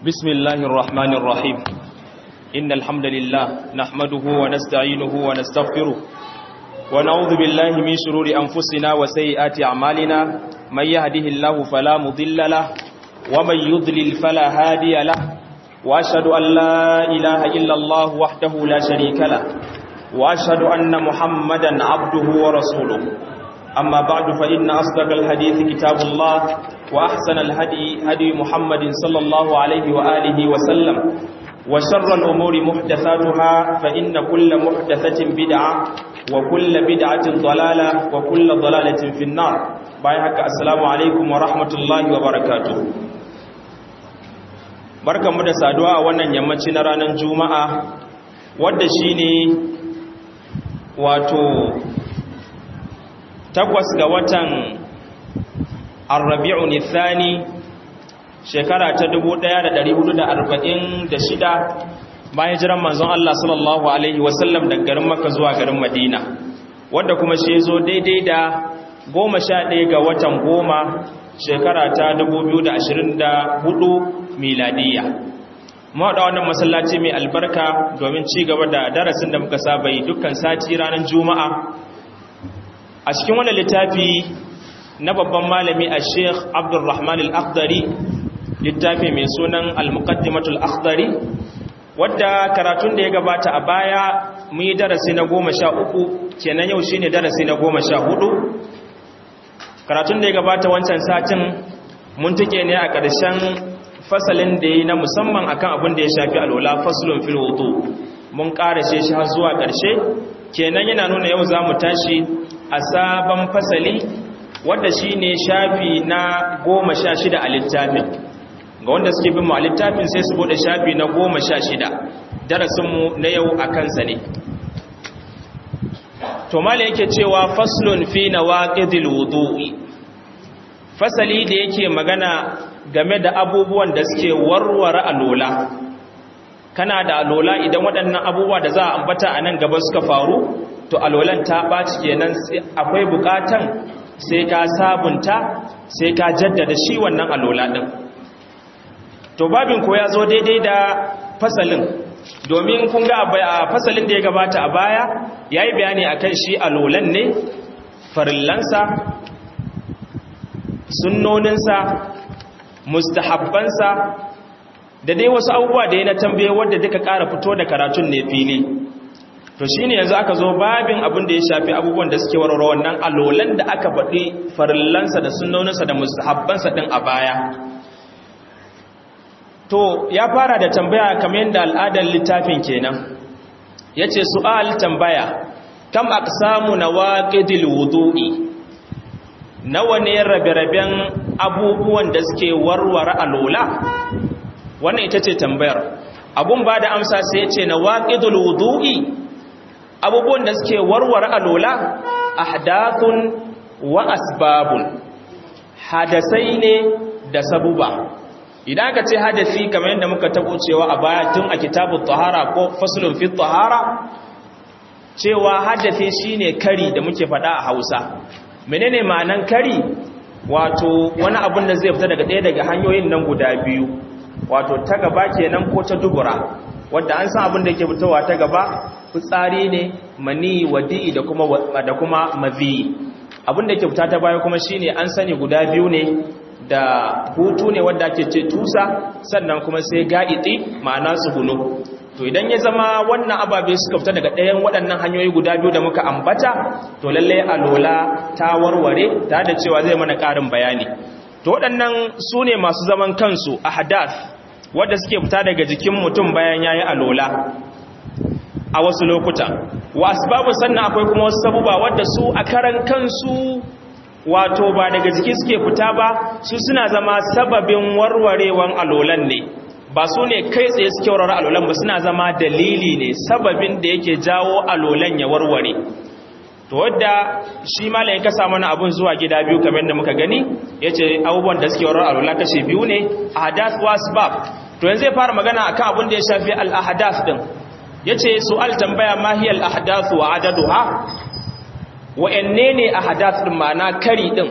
بسم الله الرحمن الرحيم إن الحمد لله نحمده ونستعينه ونستغفره ونعوذ بالله من شرور أنفسنا وسيئات أعمالنا من يهده الله فلا مضل له ومن يضلل فلا هادي له وأشهد أن لا إله إلا الله وحده لا شريك له وأشهد أن محمدا عبده ورسوله أما بعد فإن أصدق الحديث كتاب الله وأحسن الهدي هدي محمد صلى الله عليه وآله وسلم وشر الأمور محدثاتها فإن كل محدثة بدعة وكل بدعة ضلالة وكل ضلالة في النار بايحك السلام عليكم ورحمة الله وبركاته barkanmu da saduwa a wannan yammaci na ranar juma'a wadda shine wato takwas ga watan arrabi'u nithani shekara ta 1446 bayan jiran manzon Allah sallallahu alaihi wasallam daga garin Makka zuwa garin Madina wanda kuma shi zo daidai da 11 ga watan goma shekara ta 2024 miladiya mu da wannan masallaci mai albarka domin ci gaba da darasin da muka saba yi dukkan sati ranar juma'a a cikin wannan littafi na babban malami a sheikh abdulrahman al-akhdari littafi mai sunan al-muqaddimatul akhdari wadda karatun da ya gabata a baya mun yi darasi na goma sha uku kenan yau shine darasi na goma sha hudu karatun da ya gabata wancan satin mun take ne a ƙarshen fasalin da ya na musamman akan abin da ya shafi alola faslun fil wudu mun ƙarashe shi har zuwa ƙarshe kenan yana nuna yau za mu tashi a sabon fasali wadda shi ne shafi na goma sha shida a littafin ga wanda suke bin mu a littafin sai su bude shafi na goma sha shida darasinmu na yau a kansa ne to mala yake cewa faslun fi na waƙidil wudu'i fasali da yake magana game da abubuwan da suke warware alola kana da alola idan waɗannan abubuwa da za a ambata a nan gaba suka faru to alolan ta ɓaci kenan akwai buƙatan sai ka sabunta sai ka jaddada shi wannan alola ɗin to babin ko ya zo daidai da fasalin domin kun ga a fasalin da ya gabata a baya ya yi bayani a kan shi alolan ne farillansa sunnoninsa mustahabbansa da dai wasu abubuwa da ya na tambaye wadda duka ƙara fito da karatun ne fili to shi ne yanzu aka zo babin abin da ya shafi abubuwan da suke warware wannan alolan da aka faɗi farillansa da sunnoninsa da mustahabbansa ɗin a baya to ya fara da tambaya kamar yadda al'adar littafin kenan ya ce su'al tambaya kam aqsamu nawaqidil wudu'i nawa ne rabe-raben abubuwan da suke warware alola wannan ita ce tambayar abun ba da amsa sai ya ce nawaqidul wudu'i abubuwan da suke warware alola ahdathun wa asbabun hadasai ne da sabuba idan aka ce hadasi kamar yadda muka tabo cewa a baya tun a kitabut tahara ko faslun fi tahara cewa hadasi shine kari da muke faɗa a Hausa menene ma'anan kari wato wani abun da zai fita daga ɗaya daga hanyoyin nan guda biyu wato ta gaba kenan ko ta dubura wanda an san abin da yake fitowa ta gaba fitsari ne mani wadi da kuma da kuma mazi abin da yake fita ta baya kuma shine an sani guda biyu ne da hutu ne wanda ake ce tusa sannan kuma sai ga'iti ma'ana tsugunu to idan ya zama wannan ababe suka fita daga ɗayan waɗannan hanyoyi guda biyu da muka ambata to lallai alola ta warware ta da cewa zai mana ƙarin bayani to waɗannan su ne masu zaman kansu a hadath wadda suke fita daga jikin mutum bayan yayi alola a wasu lokuta wa asbabu sannan akwai kuma wasu sabuba wadda su a karan kansu wato ba daga jiki suke fita ba su suna zama sababin warwarewan alolan ne ba su ne kai tsaye suke warware alolan ba suna zama dalili ne sababin da yake jawo alolan ya warware to wadda shi malayin ka samu na abun zuwa gida biyu kamar da muka gani ya ce abubuwan da suke warware alola kashe biyu ne ahadas wa asbab to yanzu zai fara magana akan abin da ya shafi al-ahadas din yace su'al tambaya ma hiya al-ahdath wa adaduha wa'anne ne ahdath din ma'ana kari din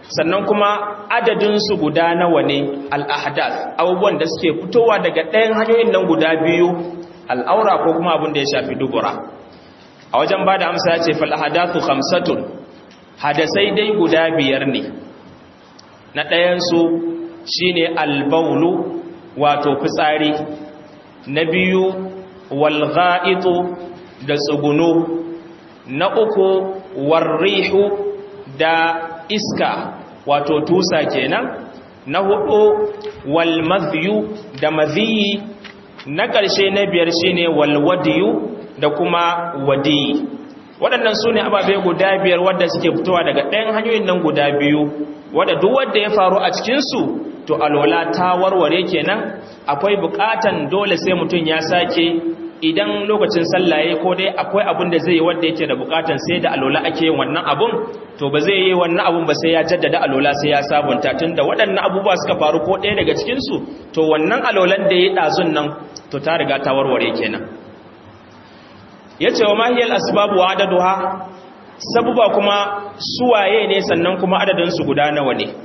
sannan kuma adadinsu guda nawa ne al'ahdath abubuwan da suke fitowa daga ɗayan hanyoyin nan guda biyu al'aura ko kuma abin da ya shafi dubura a wajen ba da amsa ya ce fal'ahadathu hamsatun hadasai dai guda biyar ne na ɗayansu shi ne albaulu wato fitsari na biyu walga'itu da tsugunu na uku warrihu da iska wato tusa kenan na hudu wal madhiyu da madhiyi na ƙarshe na biyar shine wal wadiyu da kuma wadiyi waɗannan su ne ababe guda biyar wadda suke fitowa daga ɗayan hanyoyin nan guda biyu wadda duk wadda ya faru a cikinsu to alwala ta warware kenan akwai buƙatan dole sai mutum ya sake idan lokacin sallaye ko dai akwai abin da zai yi wanda yake da bukatan sai da alola ake yin wannan abun to ba zai yi wannan abun ba sai ya jaddada alola sai ya sabunta tunda waɗannan abubuwa suka faru ko ɗaya daga cikin su to wannan alolan da ya ɗazun nan to ta riga ta warware kenan yace wa mahiyal asbabu wa adaduha sabuba kuma suwaye ne sannan kuma adadin su guda nawa ne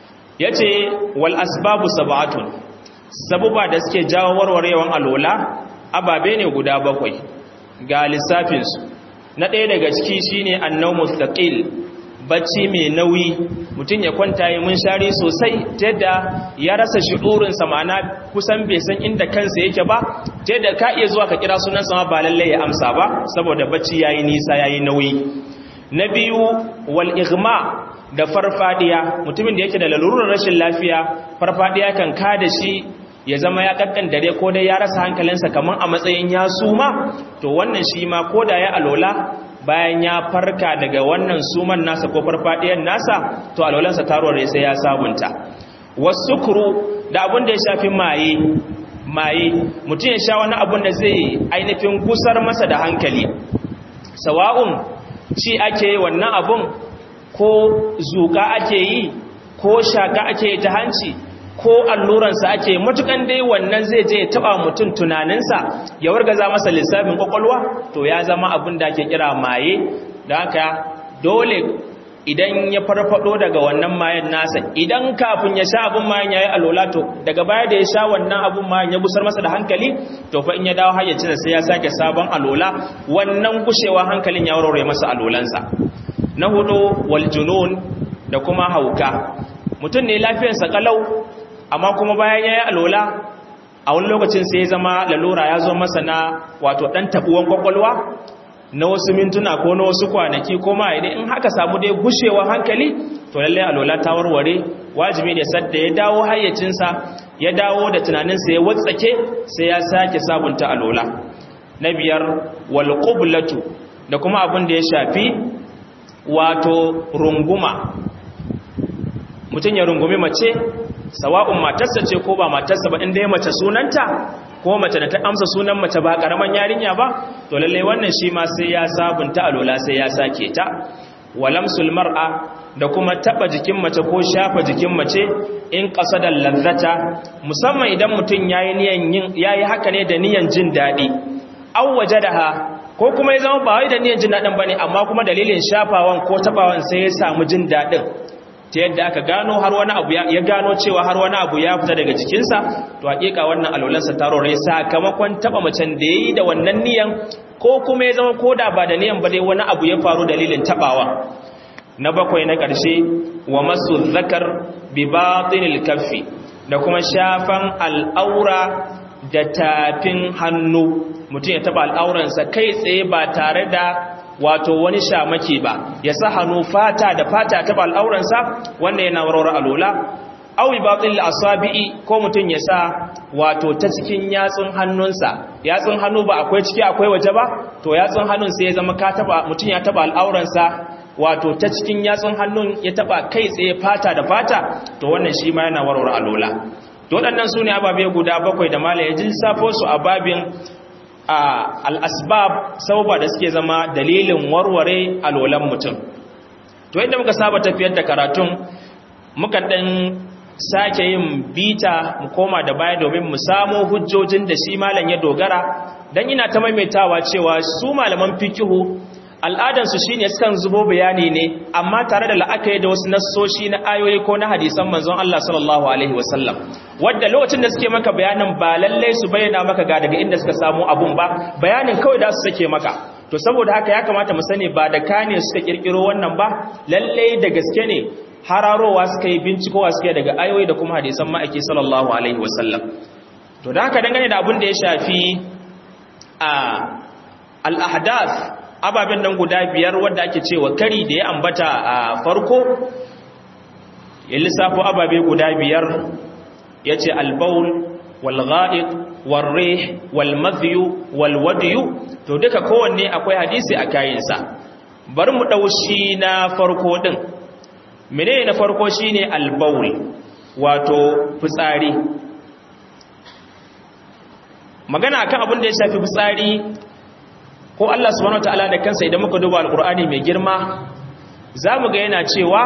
yace wal asbabu sab'atun sabuba da suke jawo warwarewan alola ababe ne guda bakwai ga lissafinsu na ɗaya daga ciki shine annau mustaqil bacci mai nauyi mutum ya kwanta yi mun share sosai ta yadda ya rasa shi'urinsa ma'ana kusan bai san inda kansa yake ba ta yadda ka iya zuwa ka kira sunan sama ba lallai ya amsa ba saboda bacci yayi nisa yayi nauyi na biyu wal igma da farfadiya mutumin da yake da lalurar rashin lafiya farfadiya kan kada shi ya zama ya kakkan dare ko dai ya rasa hankalinsa kamar a matsayin ya suma to wannan shi ma ko da ya alola bayan ya farka daga wannan suman nasa ko farfadiyar nasa to alolansa tarware sai ya sabunta wasukuru da abin da ya shafi maye maye mutum ya sha wani abin da zai ainihin gusar masa da hankali sawa'un ci ake yi wannan abun ko zuka ake yi ko shaka ake yi ta hanci ko alluransa ake matukan dai wannan zai je ya taba mutum tunaninsa ya wargaza masa lissafin kwakwalwa to ya zama abin da ake kira maye da haka dole idan ya farfado daga wannan mayan nasa idan kafin ya sha abin mayan yayi alola to daga baya da ya sha wannan abin mayan ya busar masa da hankali to fa in ya dawo hayyacin sai ya sake sabon alola wannan gushewa hankalin ya warware masa alolansa na hudu wal junun da kuma hauka mutum ne lafiyarsa kalau amma kuma bayan ya yi alola a wani lokacin sai ya zama lalura ya zo masa na wato ɗan taɓuwan kwakwalwa na wasu mintuna ko na wasu kwanaki ko ma idan in haka samu dai gushewa hankali to lallai alola ta warware wajibi ne sadda ya dawo hayyacinsa ya dawo da tunaninsa ya watsake sai ya sake sabunta alola na biyar wal da kuma abin da ya shafi wato runguma mutum ya rungumi mace sawa'un matarsa ce ko ba matarsa ba inda ya mace sunanta ko mace da ta amsa sunan mace ba karaman yarinya ba to lalle wannan shi ma sai ya sabunta alola sai ya sake ta walamsul mar'a da kuma taba jikin mace ko shafa jikin mace in qasada lazzata musamman idan mutum yayi niyan yin yayi haka ne da niyan jin dadi aw wajadaha ko kuma ya zama ba wai da niyan jin dadin bane amma kuma dalilin shafawan ko tabawan sai ya samu jin dadin ta yadda aka gano har wani abu ya gano cewa har wani abu ya fita daga jikinsa to hakika wannan alolansa tarore sakamakon taba macen da yayi da wannan niyan ko kuma ya zama koda ba da niyan ba dai wani abu ya faru dalilin tabawa na bakwai na ƙarshe wa masu zakar bi batinil kaffi da kuma shafan al'aura da tafin hannu mutum ya taba al'auransa kai tsaye ba tare da wato wani shamaki ba ya sa hannu fata da fata ta al'auransa wanda yana warware alola awi batil asabi'i ko mutum ya sa wato ta cikin yatsun hannunsa yatsun hannu ba akwai ciki akwai waje ba to yatsun hannun sai ya zama ka taba mutum ya taba al'auransa wato ta cikin yatsun hannun ya taba kai tsaye fata da fata to wannan shi ma yana warware alola to waɗannan su ne ababe guda bakwai da mala ya safo su a babin al'asbab sauba da suke zama dalilin warware alolan mutum to yadda muka saba tafiyar da karatun muka ɗan sake yin bita mu koma da baya domin mu samo hujjojin da shi malam ya dogara don ina ta maimaitawa cewa su malaman fikihu al'adansu shi ne sukan zubo bayani ne amma tare da la'akari da wasu nassoshi na ayoyi ko na hadisan manzon Allah sallallahu Alaihi wasallam wadda lokacin da suke maka bayanin ba lallai su bayyana maka ga daga inda suka samu abun ba bayanin kawai da su sake maka to saboda haka ya kamata mu sani ba da kane suka kirkiro wannan ba lallai da gaske ne hararowa suka yi bincikowa suke daga ayoyi da kuma hadisan ma'aiki sallallahu alaihi wasallam to da haka dangane da abin da ya shafi a al-ahdath ababen nan guda biyar wadda ake cewa kari da ya ambata a farko ya lissafo ababe guda biyar ya ce albaul walga'id warre walmadhiyu walwadiyu to duka kowanne akwai hadisi a kayansa bari mu ɗaushi na farko ɗin mene na farko shine albaul wato fitsari magana akan abin da ya shafi fitsari ko Allah subhanahu wataala da kansa idan muka duba alqur'ani mai girma zamu ga yana cewa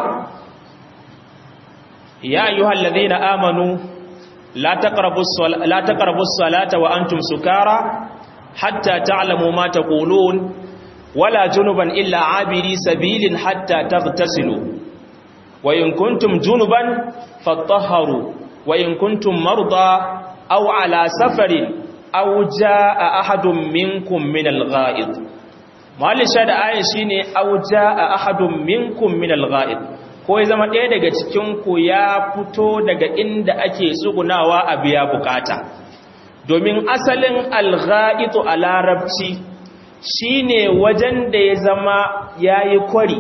ya ayyuhallazina amanu la taqrabus la taqrabus salata wa antum sukara hatta ta'lamu ma taqulun wala junuban illa abiri sabilin hatta taghtasilu wa in kuntum junuban fatahharu wa in kuntum marda aw ala safarin aw jaa ahadun minkum min al-gha'id malisha da ayin shine aw jaa ahadun minkum min al-gha'id ko ya zama ɗaya daga cikin ku ya fito daga inda ake tsugunawa a biya bukata domin asalin al-gha'id a larabci shine wajen da ya zama yayi kwari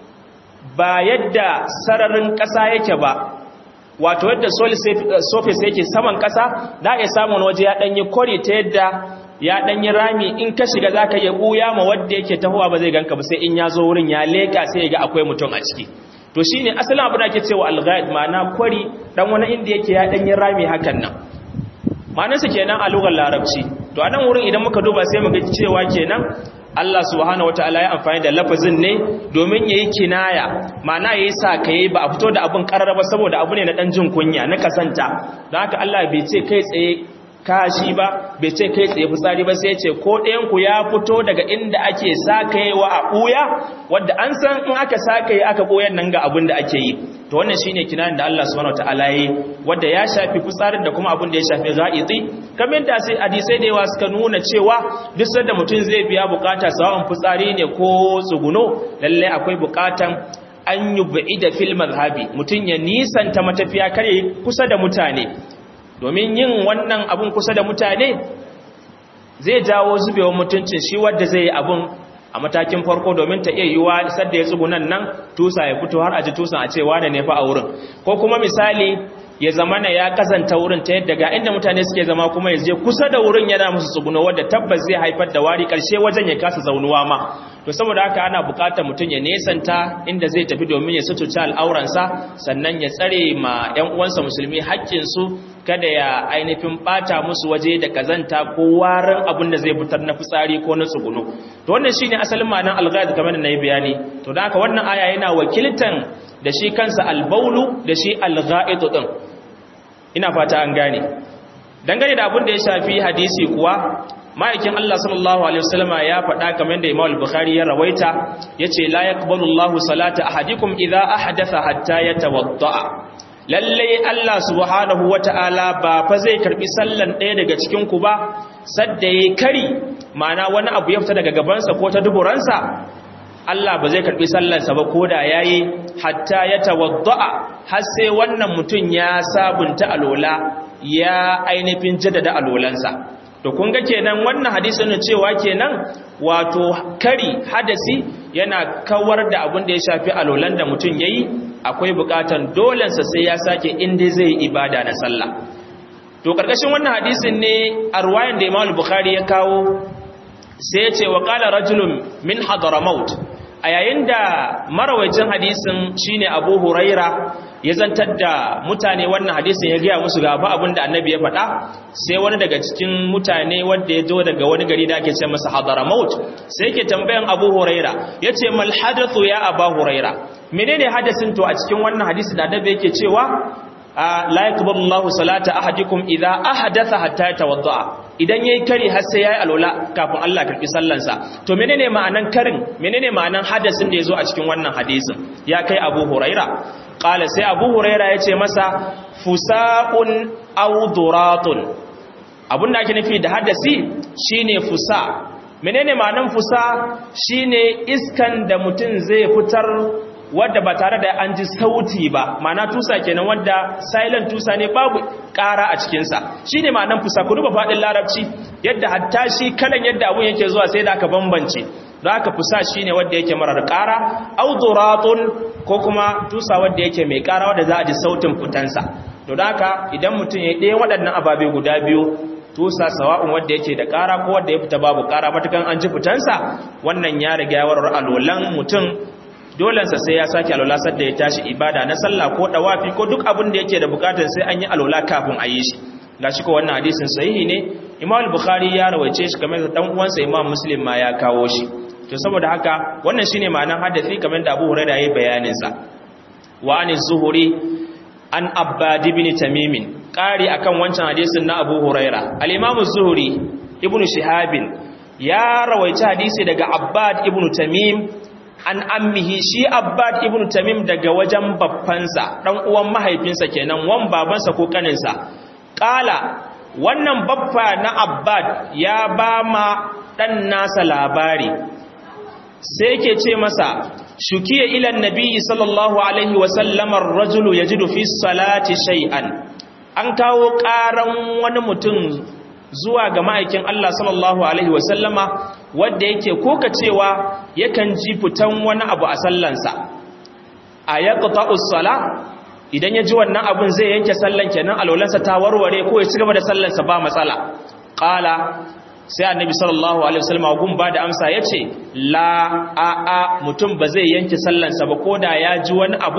ba yadda sararin ƙasa yake ba wato yadda surface yake saman ƙasa da ya samun waje ya ɗanyi kori ta yadda ya ɗanyi rami in ka shiga za ka yi ɓuya ma wadda yake tahowa ba zai ganka ba sai in ya zo wurin ya leƙa sai ya ga akwai mutum a ciki to shi ne asalin abu da ke cewa alghaid ma'ana kwari ɗan wani inda yake ya ɗanyi rami hakan nan ma'anarsa kenan a lugar larabci to a nan wurin idan muka duba sai mu ga cewa kenan Allah subhanahu wataala ya amfani da lafazin ne domin yayi kinaya ma'ana yayi sa kai ba a fito da abun karara ba saboda abu ne na dan jin kunya na kasanta don haka Allah bai ce kai tsaye kashi ba bai ce kai tsaye fitsari ba sai ce ko ɗayan ku ya fito daga inda ake sakayewa a ɓuya wadda an san in aka sakaye aka ɓoyan nan ga abin da ake yi to wannan shine kinanin da Allah subhanahu wataala yi wadda ya shafi fitsarin da kuma abin da ya shafi ghaidi kamar da sai hadisai da yawa suka nuna cewa duk sanda mutum zai biya bukata sawan fitsari ne ko tsuguno lalle akwai bukatan an yub'ida fil madhhabi mutum ya nisanta matafiya kare kusa da mutane domin yin wannan abun kusa da mutane zai jawo zubewar mutuncin shi wadda zai yi abun a matakin farko domin ta iya yiwa sadda ya tsugunan nan tusa ya fito har a ji tusan a ce wane ne fa a wurin ko kuma misali ya zama na ya kazanta wurin ta yadda ga inda mutane suke zama kuma ya je kusa da wurin yana musu tsuguno wadda tabbas zai haifar da wari karshe wajen ya kasa zaunuwa ma to saboda haka ana buƙatar mutum ya nesanta inda zai tafi domin ya sututa al'auransa sannan ya tsare ma 'yan uwansa musulmi haƙƙinsu kada ya ainihin ɓata musu waje da kazanta ko warin abin da zai fitar na fitsari ko na tsuguno to wannan shine asalin ma'anar alghaid kamar da nayi bayani to da haka wannan aya yana wakiltan da shi kansa albaulu da shi alghaid din ina fata an gane dangane da abin da ya shafi hadisi kuwa ma'aikin Allah sallallahu alaihi wasallama ya faɗa kamar da Imam al-Bukhari ya rawaita yace la yaqbalu Allahu salata ahadikum idza ahdatha hatta yatawadda lalle Allah subhanahu wata'ala ba fa zai karbi sallan ɗaya daga cikin ku ba sadda yayi kari ma'ana wani abu ya fita daga gabansa ko ta duburansa Allah ba zai karbi sallarsa ba koda yayi hatta yatawadda har sai wannan mutum ya sabunta alola ya ainihin jaddada alolansa to kun ga kenan wannan hadisin ne cewa kenan wato kari hadasi yana kawar da abin da ya shafi alolan da mutum yayi akwai bukatan dolensa sai ya sake inda zai ibada na sallah to karkashin wannan hadisin ne arwayan da Imam Bukhari ya kawo sai ya ce wa qala rajulun min hadramaut a yayin da marawacin hadisin shine Abu Huraira ya zantar da mutane wannan hadisin ya gaya musu gaba abin da annabi ya faɗa sai wani daga cikin mutane wanda ya zo daga wani gari da ake ce masa hadramaut sai yake tambayan Abu Huraira yace mal hadathu ya Abu Huraira menene hadasin to a cikin wannan hadisi da annabi yake cewa la yaqbalu Allahu salata ahadikum idza ahdatha hatta yatawadda idan yayi kari har sai yayi alola kafin Allah karbi sallansa to menene ma'anan karin menene ma'anan hadasin da yazo a cikin wannan hadisin ya kai Abu Huraira qala sai Abu Huraira yace masa fusaun aw duratun abinda ake nufi da hadasi shine fusa menene ma'anan fusa shine iskan da mutum zai fitar wadda ba tare da an ji sauti ba ma'ana tusa kenan wadda silent tusa ne babu ƙara a cikinsa shi ne ma'anan fusa ku duba faɗin larabci yadda hatta shi kalan yadda abun yake zuwa sai da aka bambance da aka fusa shi ne wadda yake marar ƙara auduratun ko kuma tusa wadda yake mai ƙara wadda za a ji sautin fitansa to da haka idan mutum ya ɗaya waɗannan ababe guda biyu tusa sawa'un wadda yake da ƙara ko wadda ya fita babu ƙara matukan an ji fitansa wannan ya riga yawar alolan mutum dolensa sai ya sake alola sadda ya tashi ibada na sallah ko dawafi ko duk abin da yake da bukatar sai an yi alola kafin a yi shi gashi ko wannan hadisin sahihi ne Imam al-Bukhari ya rawaice shi kamar da dan uwansa Imam Muslim ma ya kawo shi to saboda haka wannan shine ma'anar hadisi kamar da Abu Hurairah yayi bayanin sa wa an zuhuri an Abbad ibn Tamim kari akan wancan hadisin na Abu Hurairah al-Imam az-Zuhri ibn Shihab ya rawaice hadisi daga Abbad ibn Tamim an ammihi shi abbad ibn tamim daga wajen babbansa dan uwan mahaifinsa kenan wan babansa ko kaninsa kala wannan babba na abbad ya ba ma dan nasa labari sai yake ce masa shukiya ila nabiyyi sallallahu alaihi wa sallam ar-rajulu yajidu fi salati shay'an an kawo karan wani mutum zuwa ga ma'aikin Allah sallallahu Alaihi wasallama wadda yake koka cewa yakan ji fitan wani abu a sallansa a ya sala idan ya ji wannan abun zai yanke sallan kenan alolansa ta warware ko ya ci gaba da sallansa ba matsala ƙala sai annabi sallallahu alaihi wasallam gun ba da amsa yace la a a mutum ba zai yanke sallansa ba koda ya ji wani abu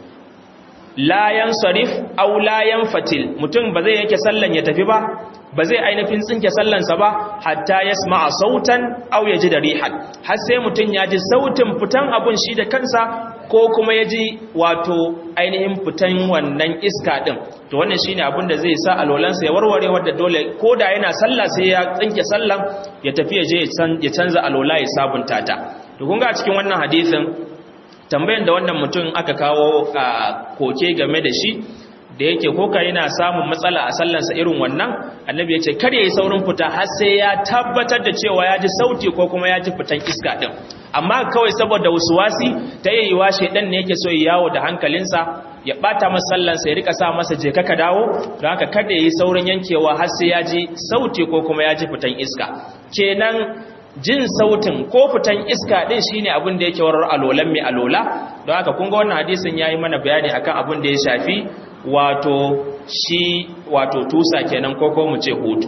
la yansarif aw la yanfatil mutum ba zai yanke sallan ya tafi ba ba zai ainihin tsinke sallansa ba hatta yasma'a sautan aw yaji da rihan har sai mutum ya ji sautin fitan abun shi da kansa ko kuma ya ji wato ainihin fitan wannan iska din to wannan shine abin da zai sa alolansa ya warware wadda dole ko da yana sallah sai ya tsinke sallan ya tafi ya je ya canza alola ya sabunta ta to kun ga cikin wannan hadisin tambayan da wannan mutum aka kawo a koke game da shi da yake koka yana samun matsala a sallansa irin wannan annabi ya ce kar ya yi saurin fita har sai ya tabbatar da cewa ya ji sauti ko kuma ya ji fitan iska din amma kawai saboda wasuwasi ta yi wa shaidan ne yake so ya yawo da hankalinsa ya bata masa sallansa ya rika sa masa je ka dawo don haka kada ya yi saurin yankewa har sai ya ji sauti ko kuma ya ji fitan iska kenan jin sautin ko fitan iska din shine abin da yake warar alolan mai alola don haka kun ga wannan hadisin yayi mana bayani akan abin da ya shafi wato shi wato tusa kenan ko ko mu ce hutu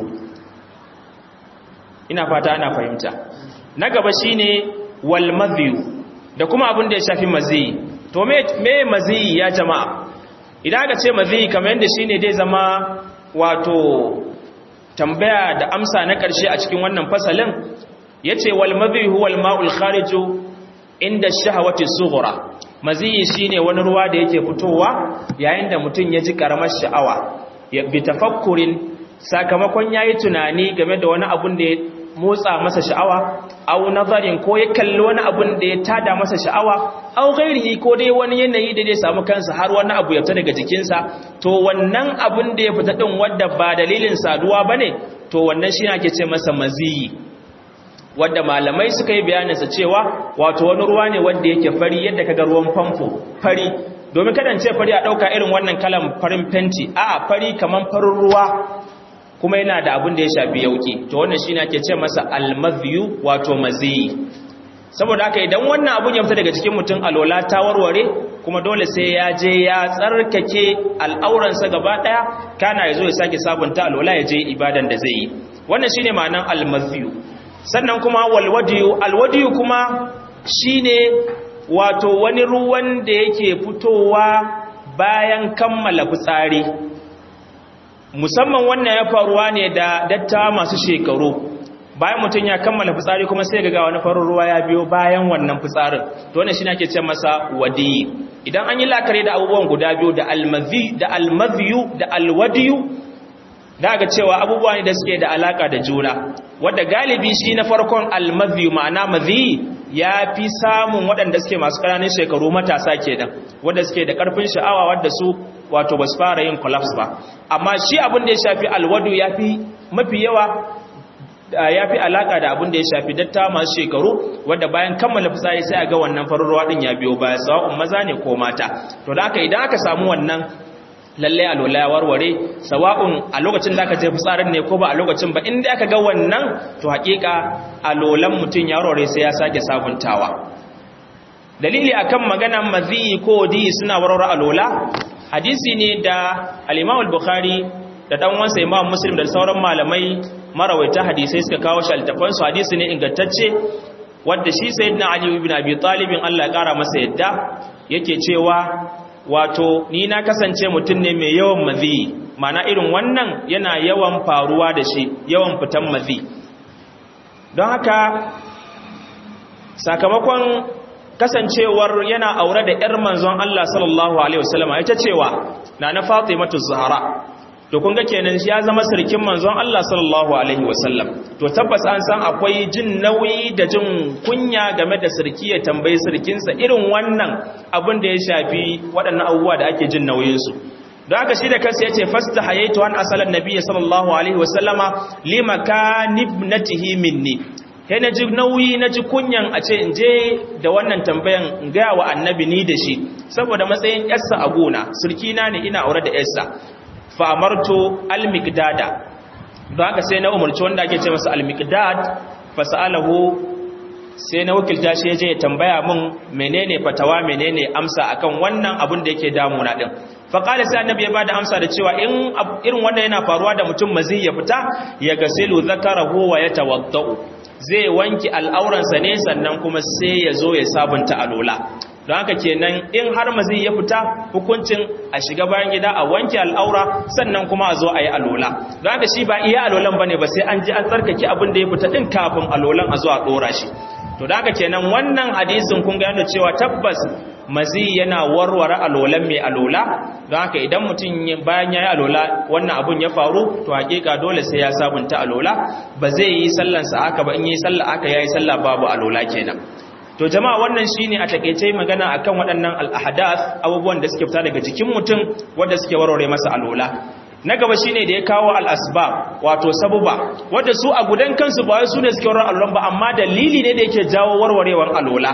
ina fata ana fahimta na gaba shine wal madhiyu da kuma abin da ya shafi maziyi to me me maziyi ya jama'a idan aka ce maziyi kamar yadda shine dai zama wato tambaya da amsa na ƙarshe a cikin wannan fasalin yace wal madhi huwa al ma'ul khariju inda shahawati sughra maziyi shine wani ruwa da yake fitowa yayin da mutum ya ji karamar sha'awa ya bi tafakkurin sakamakon yayi tunani game da wani abun da ya motsa masa sha'awa aw nazarin ko ya kalli wani abun da ya tada masa sha'awa aw ghairihi ko dai wani yanayi da zai samu kansa har wani abu ya fita daga jikinsa to wannan abun da ya fita din wanda ba dalilin saduwa bane to wannan shi ake ce masa maziyi wadda malamai suka yi bayaninsa cewa wato wani ruwa ne wanda yake fari yadda kaga ruwan famfo fari domin kadan ce fari a dauka irin wannan kalan farin fenti a fari kaman farin ruwa kuma yana da abin da ya shafi yauki to wannan shine ake ce masa almadhiyu wato maziyi saboda haka idan wannan abun ya fita daga cikin mutum alola ta warware kuma dole sai ya je ya tsarkake al'auransa gaba daya kana yazo ya sake sabunta alola ya je ibadan da zai yi wannan shine ma'anan almadhiyu sannan kuma walwadiyu alwadiyu kuma shine wato wani ruwan da yake fitowa bayan kammala fitsari musamman wannan ya faruwa ne da datta masu shekaru bayan mutum ya kammala fitsari kuma sai ga wani farin ruwa ya biyo bayan wannan fitsarin to wannan shine ake ce masa wadi idan an yi lakare da abubuwan guda biyu da almazi da almaziyu da alwadiyu da ga cewa abubuwa ne da suke da alaka da juna wadda galibi shi na farkon almadhi ma'ana madhi ya fi samun waɗanda suke masu ƙananan shekaru matasa kenan wadda suke da ƙarfin sha'awa wadda su wato ba su fara yin collapse ba amma shi abin da ya shafi alwadu ya fi mafi yawa ya fi alaka da abin da ya shafi datta masu shekaru wadda bayan kammala fitsari sai a ga wannan farin ruwa din ya biyo baya sawa'un maza ne ko mata to da haka idan aka samu wannan lalle alola ya warware sawa'un a lokacin da aka je fitsarin ne ko ba a lokacin ba inda aka ga wannan to hakika alolan mutum ya warware sai ya sake sabuntawa dalili akan maganan mazi ko di suna warware alola hadisi ne da al-Imam al-Bukhari da dan wansa Imam Muslim da sauran malamai marawaita hadisai suka kawo shi altafan su hadisi ne ingantacce wanda shi sayyidina Ali ibn Abi Talib Allah ya kara masa yadda yake cewa wato ni na kasance mutum ne mai yawan mazi mana irin wannan yana yawan faruwa da shi yawan fitan mazi don haka sakamakon kasancewar yana aure da ‘yar manzon Allah sallallahu Alaihi wasallama ita cewa na na fatimatu zahara to kun ga kenan ya zama sirkin manzon Allah sallallahu Alaihi wasallam to tabbas an san akwai jin nauyi da jin kunya game da sirki ya tambayi sirkinsa irin wannan abin da ya shafi waɗannan abubuwa da ake jin nauyinsu don haka shi da kansa ya ce fasta hayaitu an asalan nabiya sallallahu Alaihi wasallama limaka nibnatihi minni sai na ji nauyi na ji kunyan a ce in je da wannan tambayan in gaya wa annabi ni da shi saboda matsayin yarsa a gona surkina ne ina aure da yarsa fa'amarto al-miqdada don haka sai na umarci wanda ake ce masa al-miqdad fasa'alahu sai na wakilta shi ya je ya tambaya min menene fatawa menene amsa akan wannan abin da yake damuna din faƙali sai annabi ya ba da amsa da cewa in irin wannan yana faruwa da mutum mazi ya fita ya gasilu zakarahu wa ya tawadda'u zai wanki al'auransa ne sannan kuma sai ya zo ya sabunta alola don haka kenan in har mazi ya fita hukuncin a shiga bayan gida a wanke al'aura sannan kuma a zo a yi alola don haka shi ba iya alolan ba ne ba sai an ji an tsarkake abin da ya fita ɗin kafin alolan a zo a ɗora shi to da haka kenan wannan hadisin kun ga yana cewa tabbas mazi yana warware alolan mai alola don haka idan mutum bayan ya yi alola wannan abun ya faru to hakika dole sai ya sabunta alola ba zai yi sallansa haka ba in yi sallah haka ya yi sallah babu alola kenan to jama'a wannan shine a takeice magana akan waɗannan al-ahdath abubuwan da suke fita daga jikin mutum wanda suke warware masa alola na gaba shine da ya kawo al-asbab wato sabuba wanda su a gudan kansu ba wai su ne suke warware alolan ba amma dalili ne da yake jawo warwarewar alola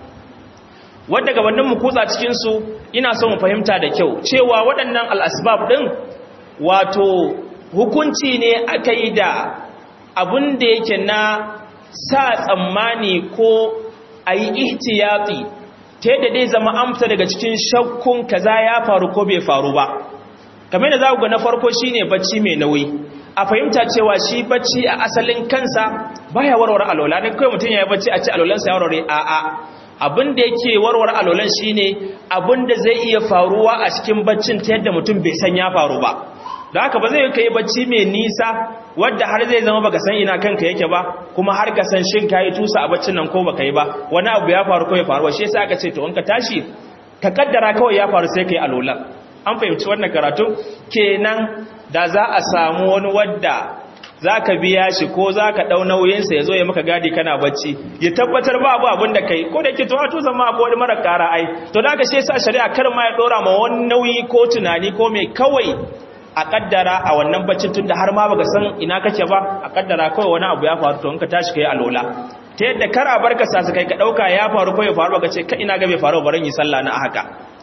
wadda gabanin mu kutsa cikinsu ina so mu fahimta da kyau cewa waɗannan al'asbab ɗin wato hukunci ne aka yi da abin da yake na sa tsammani ko a yi ihtiyati ta yadda dai zama amsa daga cikin shakkun kaza ya faru ko bai faru ba kamar da za ku ga na farko shine bacci mai nauyi a fahimta cewa shi bacci a asalin kansa baya warware alola ne kai mutum ya yi bacci a ci alolansa ya warware a'a abin da yake warware alolan shine abin da zai iya faruwa a cikin baccin ta yadda mutum bai san ya faru ba da haka ba zai kai bacci mai nisa wadda har zai zama baka san ina kanka yake ba kuma har ka san shin kai tusa a baccin nan ko baka yi ba wani abu ya faru ko ya faru shi yasa aka ce to in ka tashi ka kaddara kawai ya faru sai kai alolan an fahimci wannan karatu kenan da za a samu wani wadda za ka biya shi ko za ka ɗau nauyinsa ya zo ya maka gadi kana bacci ya tabbatar ba abu abin da kai ko da ke to hatu zama ko wani mara ƙara ai to da ka shi sa shari'a kar ma ya ɗora ma wani nauyi ko tunani ko mai kawai a kaddara a wannan baccin tun da har ma baka san ina kake ba a kaddara kawai wani abu ya faru to in ka tashi kai alola ta yadda kar a barka sa kai ka ɗauka ya faru ko ya faru baka ce ka ina ga bai faru barin yi sallah na haka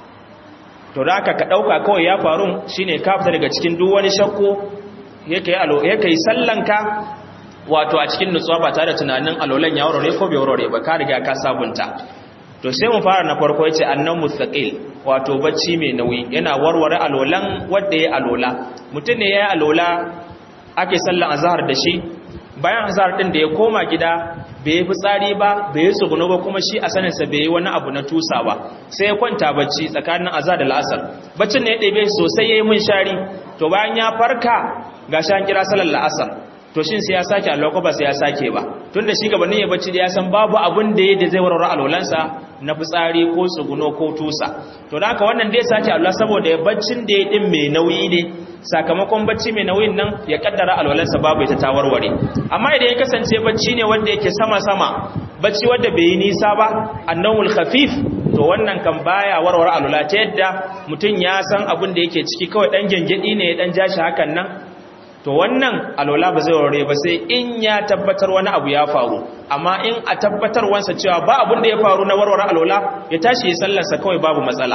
to da ka ɗauka kawai ya faru shine ka fita daga cikin duk wani shakku yake yi sallanka wato a cikin nutsuwa ba tare da tunanin alolan ya warware ko bai warware ba ka riga ka sabunta to sai mu fara na farko yace annan mustaqil wato bacci mai nauyi yana warware alolan wanda ya alola mutum ne yayi alola ake sallan azhar da shi bayan azhar din da ya koma gida bai yi fitsari ba bai yi tsuguno ba kuma shi a saninsa bai yi wani abu na tusa ba sai ya kwanta bacci tsakanin azhar da la'asar baccin ne ya ɗebe sosai ya yi mun shari to bayan ya farka ga shan kira salar la'asar to shin sai ya sake Allah ko ba sai ya sake ba tunda shi gabanin ya bacci da ya san babu abun da yake zai warware alwalansa na fitsari ko tsuguno ko tusa to da haka wannan dai sake Allah saboda ya baccin da ya din mai nauyi ne sakamakon bacci mai nauyin nan ya kaddara alwalansa babu ita ta warware amma idan ya kasance bacci ne wanda yake sama sama bacci wanda bai yi nisa ba annawul khafif to wannan kan baya warware alwala ta yadda mutum ya san abin da yake ciki kawai dan gengedi ne ya dan jashi hakan nan to wannan alola ba zai warware ba sai in ya tabbatar wani abu ya faru amma in a tabbatar wansa cewa ba abun da ya faru na warware alola ya tashi ya sallarsa kawai babu matsala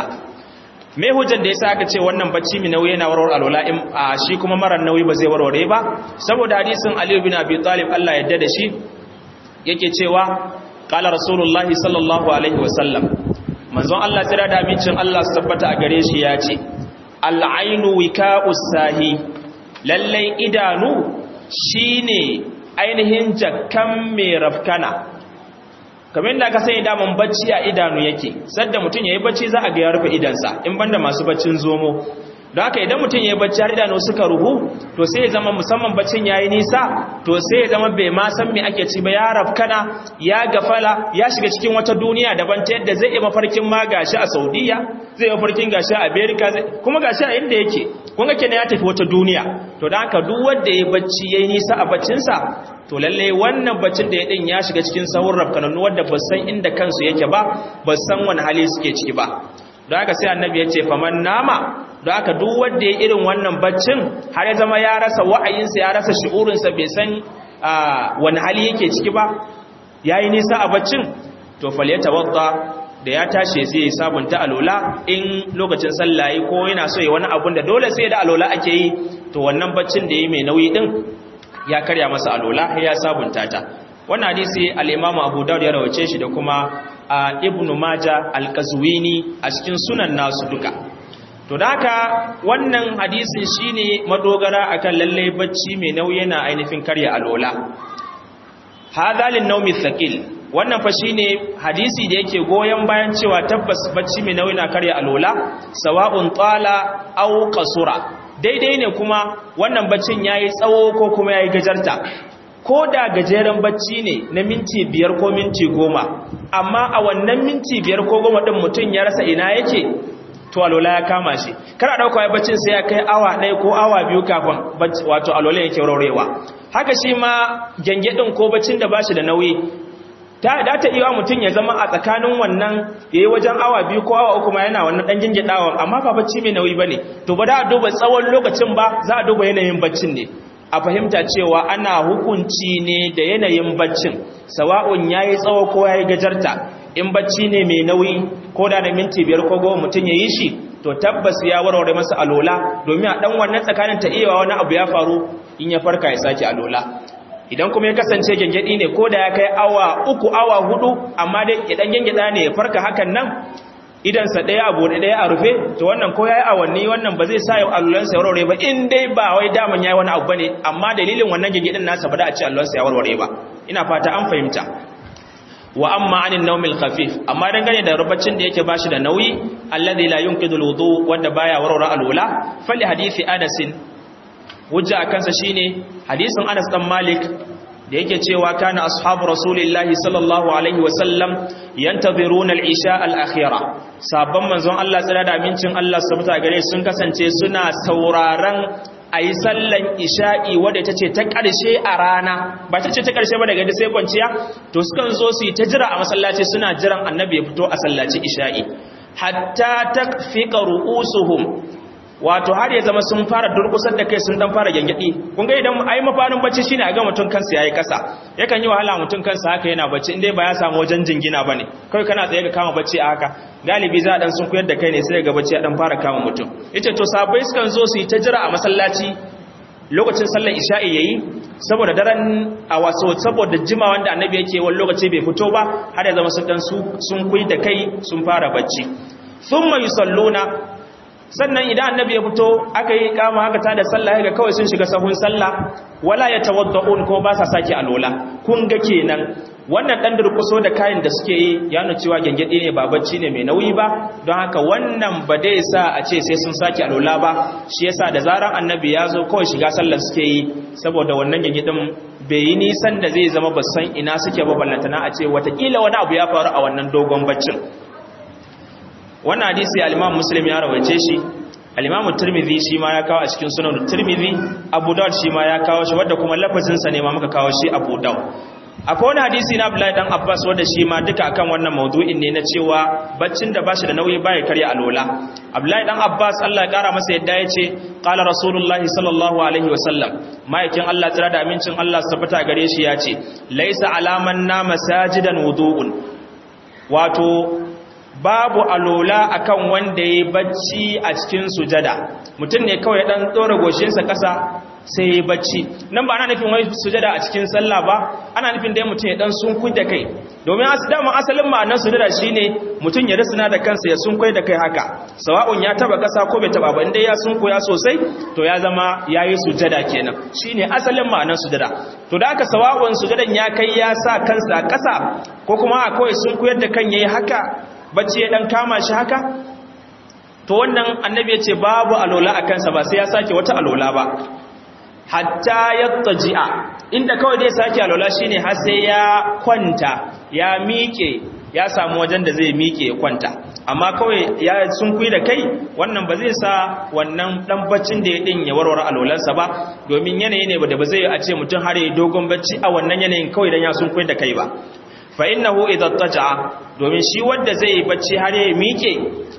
me hujjar da yasa aka ce wannan bacci mai nauyi yana warware alola in a shi kuma marar nauyi ba zai warware ba saboda hadisin Ali bin Abi Talib Allah ya yarda da shi yake cewa qala rasulullahi sallallahu alaihi wasallam manzon Allah tira da amincin Allah su tabbata a gare shi ya ce al-ainu wika'us sahi lallai idanu shine ainihin jakkan mai rafkana kamar yadda aka sani daman bacci a idanu yake sadda mutum yayi bacci za a ga ya rufe idansa in banda masu baccin zomo don haka idan mutum yayi bacci har idanu suka ruhu to sai ya zama musamman baccin yayi nisa to sai ya zama bai ma san me ake ci ba ya rafkana ya gafala ya shiga cikin wata duniya daban ta yadda zai yi mafarkin ma gashi a Saudiya zai yi mafarkin gashi a America kuma gashi a inda yake kun ga kenan ya tafi wata duniya to da haka duk wanda ya bacci yayi nisa a baccinsa to lalle wannan baccin da ya din ya shiga cikin sahur rafkananu wanda ba san inda kansu yake ba ba san wani hali suke ciki ba don haka sai annabi ya ce faman nama don haka duk wanda ya irin wannan baccin har ya zama ya rasa wa'ayinsa ya rasa shi'urinsa bai san wani hali yake ciki ba yayi nisa a baccin to falyatawadda da ya tashi sai ya sabunta alola in lokacin sallaye ko yana so ya wani abun da dole sai da alola ake yi to wannan baccin da ya mai nauyi din ya karya masa alola ya sabunta ta wannan hadisi al-Imam Abu Dawud ya rawace shi da kuma Ibn Majah al-Qazwini a cikin sunan nasu duka to da haka wannan hadisin shine madogara akan lalle bacci mai nauyi yana ainihin karya alola hadha lin-nawmi thaqil wannan fa shine hadisi da yake goyen bayan cewa tabbas bacci mai nauyi na karya alola sawa'un tala aw qasura daidai ne kuma wannan baccin yayi tsawo ko kuma yayi gajarta ko da gajeren bacci ne na minti biyar ko minti goma amma a wannan minti biyar ko goma din mutum ya rasa ina yake to alola ya kama shi kar a dauka baccin sai ya kai awa ɗaya ko awa biyu kafin wato alola yake raurewa haka shi ma gyangyaɗin ko baccin da bashi da nauyi ta da ta iya mutum ya zama a tsakanin wannan ya yi wajen awa biyu ko awa uku ma yana wannan ɗan gingiɗawa amma ba bacci mai nauyi ba ne to ba da a duba tsawon lokacin ba za a duba yanayin baccin ne a fahimta cewa ana hukunci ne da yanayin baccin sawa'un ya yi tsawo ko ya yi gajarta in bacci ne mai nauyi ko da na minti biyar ko goma mutum ya yi shi to tabbas ya warware masa alola domin a ɗan wannan tsakanin ta iya wani abu ya faru in ya farka ya sake alola idan kuma ya kasance gengedi ne ko da ya kai awa uku awa hudu amma dai idan gengeda ne ya farka hakan nan idansa ɗaya a buɗe ɗaya a rufe to wannan ko ya yi awanni wannan ba zai sa yau allulansa ya warware ba in dai ba wai daman ya yi wani abu ba ne amma dalilin wannan gengedin nasa ba da a ce allulansa ya warware ba ina fata an fahimta wa amma anin naumil khafif amma dangane da rubacin da yake bashi da nauyi alladhi la yunqidul wudu wanda baya warware alwala fali hadisi anasin hujja akansa shine hadisin Anas dan Malik da yake cewa kana ashabu rasulillahi sallallahu alaihi wasallam yantaziruna al-isha al-akhira sabban manzon Allah tsira da amincin Allah subhanahu gare sun kasance suna sauraron ayi sallan isha'i wadda tace ta karshe a rana ba tace ta karshe ba daga da sai kwanciya to sukan zo su yi ta jira a masallaci suna jiran annabi ya fito a sallaci isha'i hatta takfiqa ru'usuhum wato har ya zama sun fara durkusar da kai sun dan fara gangadi kun ga idan ai mafarin bacci shine a ga mutun kansa yayi kasa yakan yi wahala mutun kansa haka yana bacci indai ba ya samu wajen jingina bane kai kana tsaye ka kama bacci a haka galibi za a dan sun koyar da kai ne sai ga bacci ya dan fara kama mutum yace to sabai sukan zo su yi ta jira a masallaci lokacin sallar isha'i yayi saboda daren a waso saboda jima wanda annabi yake wani lokaci bai fito ba har ya zama sun dan su sun kuyi da kai sun fara bacci thumma yusalluna sannan idan annabi ya fito aka yi kama haka ta da sallah ga kawai sun shiga sahun sallah wala ya tawadda'un ko ba sa sake alola kun ga kenan wannan dan durkuso da kayan da suke yi ya nuna cewa gengede ne ba bacci ne mai nauyi ba don haka wannan ba dai sa a ce sai sun sake alola ba shi yasa da zaran annabi ya zo kawai shiga sallar suke yi saboda wannan gengedin bai yi nisan da zai zama basan ina suke ba ballantana a ce watakila wani abu ya faru a wannan dogon baccin wannan hadisi al-Imam Muslim ya rawaice shi al-Imam Tirmidhi shi ma ya kawo a cikin Sunan Tirmidhi Abu Dawud shi ma ya kawo shi wanda kuma lafazin sa ne ma muka kawo shi Abu Dawud akwai wani hadisi na Abdullahi dan Abbas wanda shi ma duka akan wannan maudu'in ne na cewa baccin da bashi da nauyi baya karya alola Abdullahi dan Abbas Allah ya kara masa yadda yace qala Rasulullahi sallallahu alaihi wasallam ma'aikin Allah tsira da amincin Allah su tabbata gare shi yace laisa alaman na masajidan wudu'un wato babu alola akan wanda ya bacci a cikin sujada mutum ne kawai dan tsora goshinsa kasa sai ya bacci nan ba ana nufin wai sujada a cikin sallah ba ana nufin dai mutum ya dan sunkui da kai domin dama asalin ma'anar sujada shine mutum ya risina da kansa ya sunkui da kai haka sawa'un ya taba kasa ko bai taba ba inda ya sunkuya sosai to ya zama yayi sujada kenan shine asalin ma'anar sujada to da aka sawa'un sujadan ya kai ya sa kansa a kasa ko kuma a kawai sunkuyar da kan yayi haka bacci ya dan kama shi haka to wannan annabi ya ce babu alola a kansa ba sai ya sake wata alola ba hatta yattaji'a inda kawai dai sake alola shine har sai ya kwanta ya miƙe ya samu wajen da zai miƙe ya kwanta amma kawai ya sunkuyi da kai wannan ba zai sa wannan dan baccin da ya din ya warware alolansa ba domin yanayi ne da ba zai a ce mutum har ya dogon bacci a wannan yanayin kawai dan ya sunkuyi da kai ba fa innahu idza taja'a domin shi wanda zai yi bacci har ya miƙe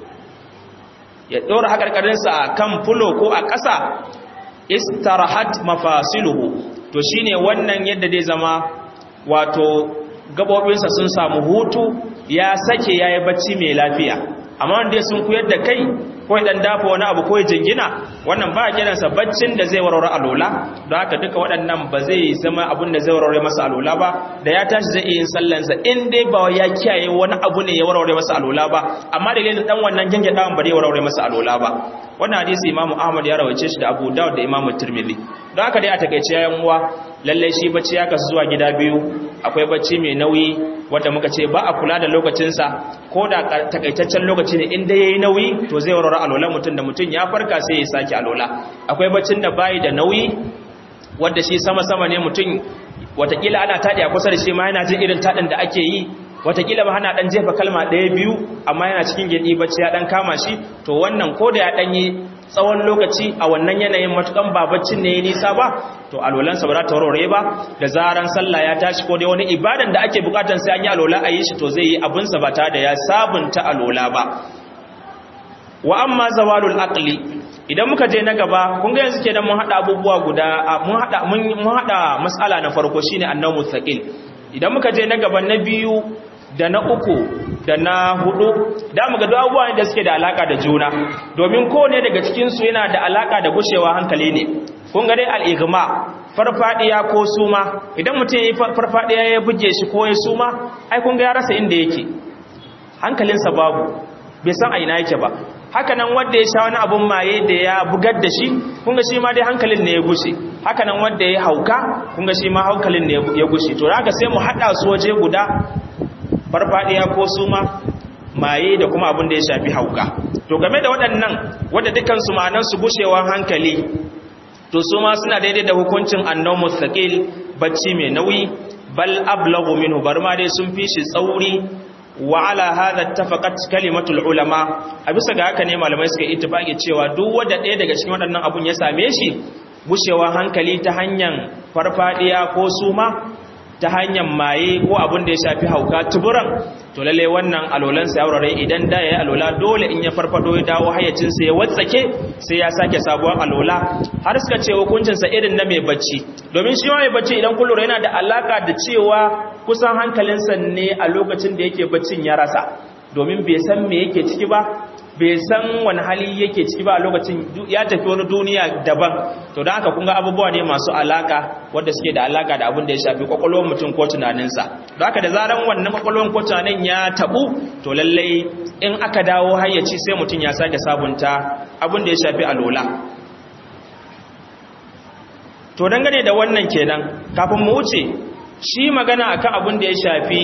ya dora hakarkarinsa a kan fulo ko a ƙasa istarahat mafasiluhu to shine wannan yadda zai zama wato gabobinsa sun samu hutu ya sake yayi bacci mai lafiya amma wanda sun kuyar da kai ko dan dafa wani abu ko jingina wannan ba kiransa baccin da zai warware alola don haka duka waɗannan ba zai zama abun da zai warware masa alola ba da ya tashi zai iya yin sallansa in dai ba ya kiyaye wani abu ne ya warware masa alola ba amma da dan wannan genge dawan ba zai warware masa alola ba wannan hadisi imamu ahmad ya rawace shi da abu dawud da imamu tirmidhi don haka dai a takeice yayan uwa lallai shi bacci ya kasu zuwa gida biyu akwai bacci mai nauyi wanda muka ce ba a kula da lokacinsa ko da takaitaccen lokaci ne inda ya yi nauyi to zai warware alola mutum da mutum ya farka sai ya sake alola akwai baccin da bayi da nauyi wanda shi sama-sama ne mutum watakila ana taɗi a kusa da shi ma yana jin irin taɗin da ake yi watakila ba hana ɗan jefa kalma ɗaya biyu amma yana cikin gyaɗi bacci ya ɗan kama shi to wannan ko da ya ɗan yi tsawon lokaci a wannan yanayin matukan babaccin ne ya nisa ba to alolansa ba za ta warware ba da zaran sallah ya tashi ko dai wani ibadan da ake bukatan sai an yi alola a yi shi to zai yi abinsa ba tare da ya sabunta alola ba wa amma zawalul aqli idan muka je na gaba kun ga yanzu kenan mun hada abubuwa guda mun hada mun hada mas'ala na farko shine annawu thaqil idan muka je na gaba na biyu da na uku da na hudu da mu ga abubuwa da suke da alaka da juna domin kowane daga cikinsu yana da alaka da gushewa hankali ne kun ga dai al'igma farfadiya ko suma idan mutum ya yi farfadiya ya buge shi ko ya suma ai kun ga ya rasa inda yake hankalinsa babu bai san a ina yake ba hakanan wanda ya sha wani abun maye da ya bugar da shi kun ga shi ma dai hankalin ne ya gushe hakanan wanda ya hauka kun ga shi ma hankalin ne ya gushe to haka sai mu hada su waje guda farfadiya ko suma maye da kuma abin da ya shafi hauka to game da waɗannan wadda dukansu ma'anansu gushewan hankali to su ma suna daidai da hukuncin annon mustaqil bacci mai nauyi bal ablagu minhu bar ma dai sun fi shi tsauri wa ala hadha tafaqat kalimatul ulama a bisa ga haka ne malamai suka ittifaki cewa duk wanda ɗaya daga cikin waɗannan abun ya same shi gushewan hankali ta hanyar farfadiya ko suma ta hanyar maye ko abin da ya shafi hauka tuburan to lalle wannan alolansa ya wurare idan da ya yi alola dole in ya farfado ya dawo hayyacinsa ya watsake sai ya sake sabuwar alola har suka ce hukuncinsa irin na mai bacci domin shi ma mai bacci idan kun lura yana da alaka da cewa kusan hankalinsa ne a lokacin da yake baccin ya rasa domin bai san me yake ciki ba bai san wani hali yake ciki ba a lokacin ya tafi wani duniya daban to da haka kunga abubuwa ne masu alaka wadda suke da alaka da abin da ya shafi kwakwalwar mutum ko tunaninsa da haka da zaran wannan kwakwalwar ko tunanin ya tabu to lallai in aka dawo hayyaci sai mutum ya sake sabunta abin da ya shafi alola to dangane da wannan kenan kafin mu wuce shi magana akan abin da ya shafi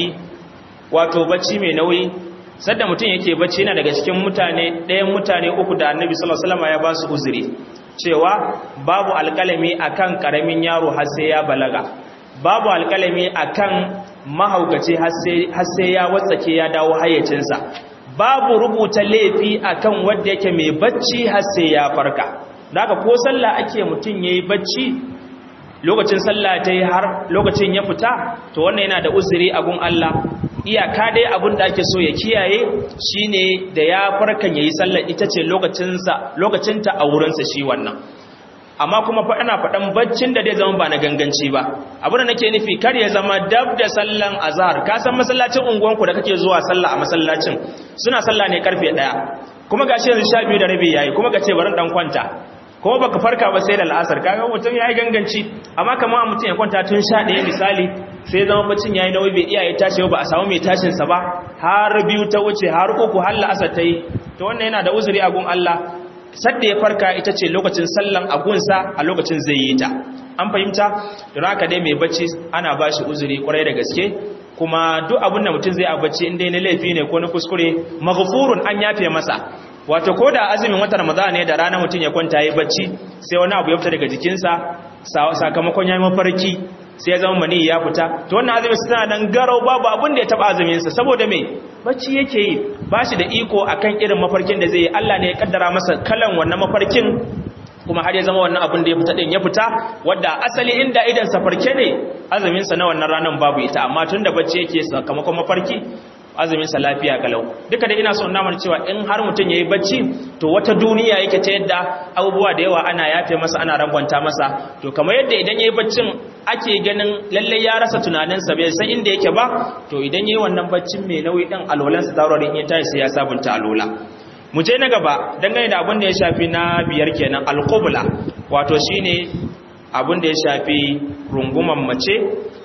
wato bacci mai nauyi sadda mutum yake bacci yana daga cikin mutane ɗayan mutane uku da annabi sallallahu alaihi wasallam ya ba su uzuri cewa babu alƙalami akan ƙaramin yaro har sai ya balaga babu alƙalami akan mahaukaci har sai ya watsake ya dawo hayyacinsa babu rubuta laifi akan wanda yake mai bacci har sai ya farka daga ko sallah ake mutum yayi bacci lokacin sallah ta yi har lokacin ya fita to wannan yana da uzuri a gun Allah iyaka dai abin da ake so ya kiyaye shine da ya farkan yayi sallar ita ce lokacinsa lokacinta a wurinsa shi wannan amma kuma fa ana faɗan baccin da zai zama ba na ganganci ba abin da nake nufi kar ya zama dab da sallan azhar ka san masallacin unguwanku da kake zuwa sallah a masallacin suna sallah ne karfe 1 kuma gashi yanzu 12 da rabi yayi kuma kace bari dan kwanta kuma baka farka ba sai da al'asar kaga mutum yayi ganganci amma kamar mutum ya kwanta tun 11 misali sai zama bacin yayi nauyi bai iya ya tashi ba a samu mai tashin sa ba har biyu ta wuce har uku har la'asar ta yi to wannan yana da uzuri a gun Allah sadda ya farka ita ce lokacin sallan agunsa a lokacin zai yi ta an fahimta don haka dai mai bacci ana ba shi uzuri kwarai da gaske kuma duk abin da mutum zai a bacci inda na laifi ne ko na kuskure maghfurun an yafe masa wato ko da azumin watan ramadan ne da rana mutum ya kwanta yi bacci sai wani abu ya fita daga jikinsa sakamakon ya yi mafarki sai ya zama mani ya fita to wannan azumin suna nan garau babu abin da ya taba azumin sa saboda me bacci yake yi ba shi da iko akan irin mafarkin da zai yi Allah ne ya kaddara masa kalan wannan mafarkin kuma har ya zama wannan abin da ya fita din ya fita wadda asali inda idan sa farke ne azumin sa na wannan ranan babu ita amma tunda bacci yake sakamakon mafarki azumin sa lafiya kalau duka da ina so na mana cewa in har mutun yayi bacci to wata duniya yake ta yadda abubuwa da yawa ana yafe masa ana rangwanta masa to kamar yadda idan yayi baccin ake ganin lalle ya rasa tunanin sa bai san inda yake ba to idan yayi wannan baccin mai nauyi din alolan sa taurarin ya tashi sai ya sabunta alola mu je na gaba dangane da abin da ya shafi na biyar kenan alqubla wato shine abin da ya shafi runguman mace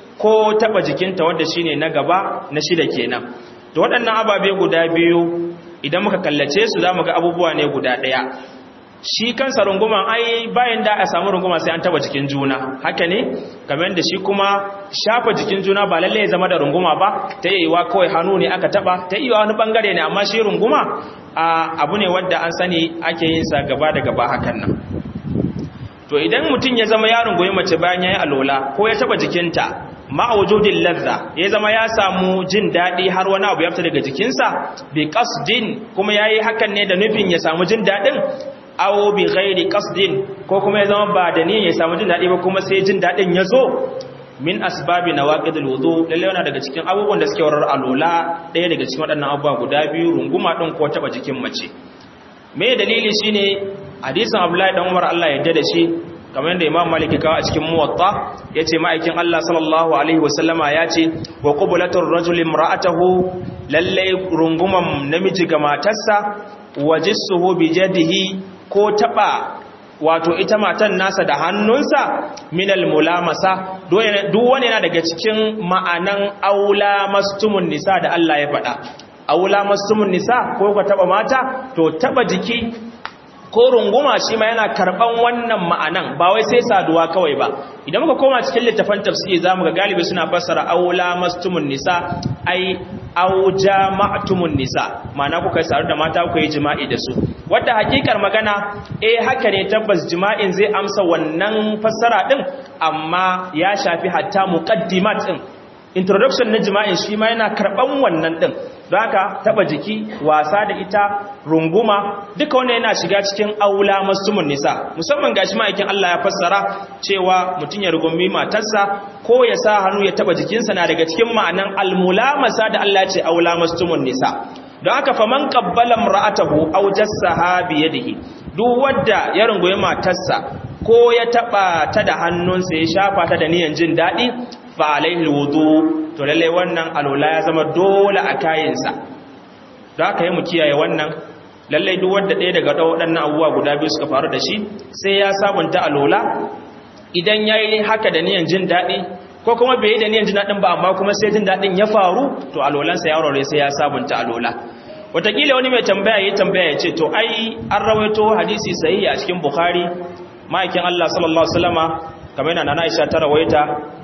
ko taba jikinta wanda shine na gaba na shida kenan to waɗannan ababe guda biyu idan muka kallace su za mu ga abubuwa ne guda ɗaya shi kansa runguman ai bayan da a samu runguma sai an taba jikin juna haka ne kamar da shi kuma shafa jikin juna ba lalle ya zama da runguma ba ta yi wa kawai hannu ne aka taba ta yi wa wani bangare ne amma shi runguma abu ne wadda an sani ake yin sa gaba da gaba hakan nan to idan mutum ya zama yaron goyi mace bayan ya yi alola ko ya taba jikinta ma'awujudin ladda ya zama ya samu jin daɗi har wani abu ya fita daga jikinsa bi qasdin kuma yayi hakan ne da nufin ya samu jin daɗin aw bi ghairi qasdin ko kuma ya zama ba da niyyar ya samu jin daɗi ba kuma sai jin daɗin ya zo min asbabi nawaqidul wudu lalle yana daga cikin abubuwan da suke warar alola ɗaya daga cikin waɗannan abubuwa guda biyu runguma ɗin ko taba jikin mace me dalili shine hadisin Abdullahi dan Umar Allah ya yarda da shi kamar yadda imam malik kawo a cikin muwatta ya ce ma'aikin Allah sallallahu Alaihi wasallama ya ce wa ƙubulatar rajulin ra'atahu lallai runguman namiji ga matarsa wa jissuhu bi jadihi ko taɓa wato ita matan nasa da hannunsa minal mulamasa duk wani yana daga cikin ma'anan aula mastumun nisa da Allah ya faɗa aula mastumun nisa ko ka taɓa mata to taɓa jiki ko runguma shi ma yana karban wannan ma'anan ba wai sai saduwa kawai ba idan muka koma cikin littafin tafsiri zamu ga galibi suna fassara aula mastumun nisa ai au jama'tumun nisa ma'ana kuka sadu da mata kuka yi jima'i da su wanda hakikar magana eh haka ne tabbas jima'in zai amsa wannan fassara din amma ya shafi hatta muqaddimat din introduction na jima'in shi ma yana karban wannan din don haka taba jiki wasa da ita runguma duka wannan yana shiga cikin aula mastumun nisa musamman gashi ma'aikin Allah ya fassara cewa mutum ya rugumi matarsa ko ya sa hannu ya taba jikinsa na daga cikin ma'anan almulamasa da Allah ce aula mastumun nisa don haka faman qabbala imra'atahu aw jassaha bi yadihi duk wanda ya rungumi matarsa ko ya taba ta da hannunsa ya shafa ta da niyan jin dadi fa alaihi wudu to lalle wannan alola ya zama dole a kayansa da aka yi mu kiyaye wannan lalle duk wanda ɗaya daga waɗannan abubuwa guda biyu suka faru da shi sai ya sabunta alola idan ya yi haka da niyan jin daɗi ko kuma bai yi da niyan jin daɗin ba amma kuma sai jin daɗin ya faru to alolansa ya rore sai ya sabunta alola watakila wani mai tambaya ya tambaya ya ce to ai an rawaito hadisi sahihi a cikin bukhari ma'aikin Allah sallallahu alaihi wasallama kamar yana nana Aisha ta rawaita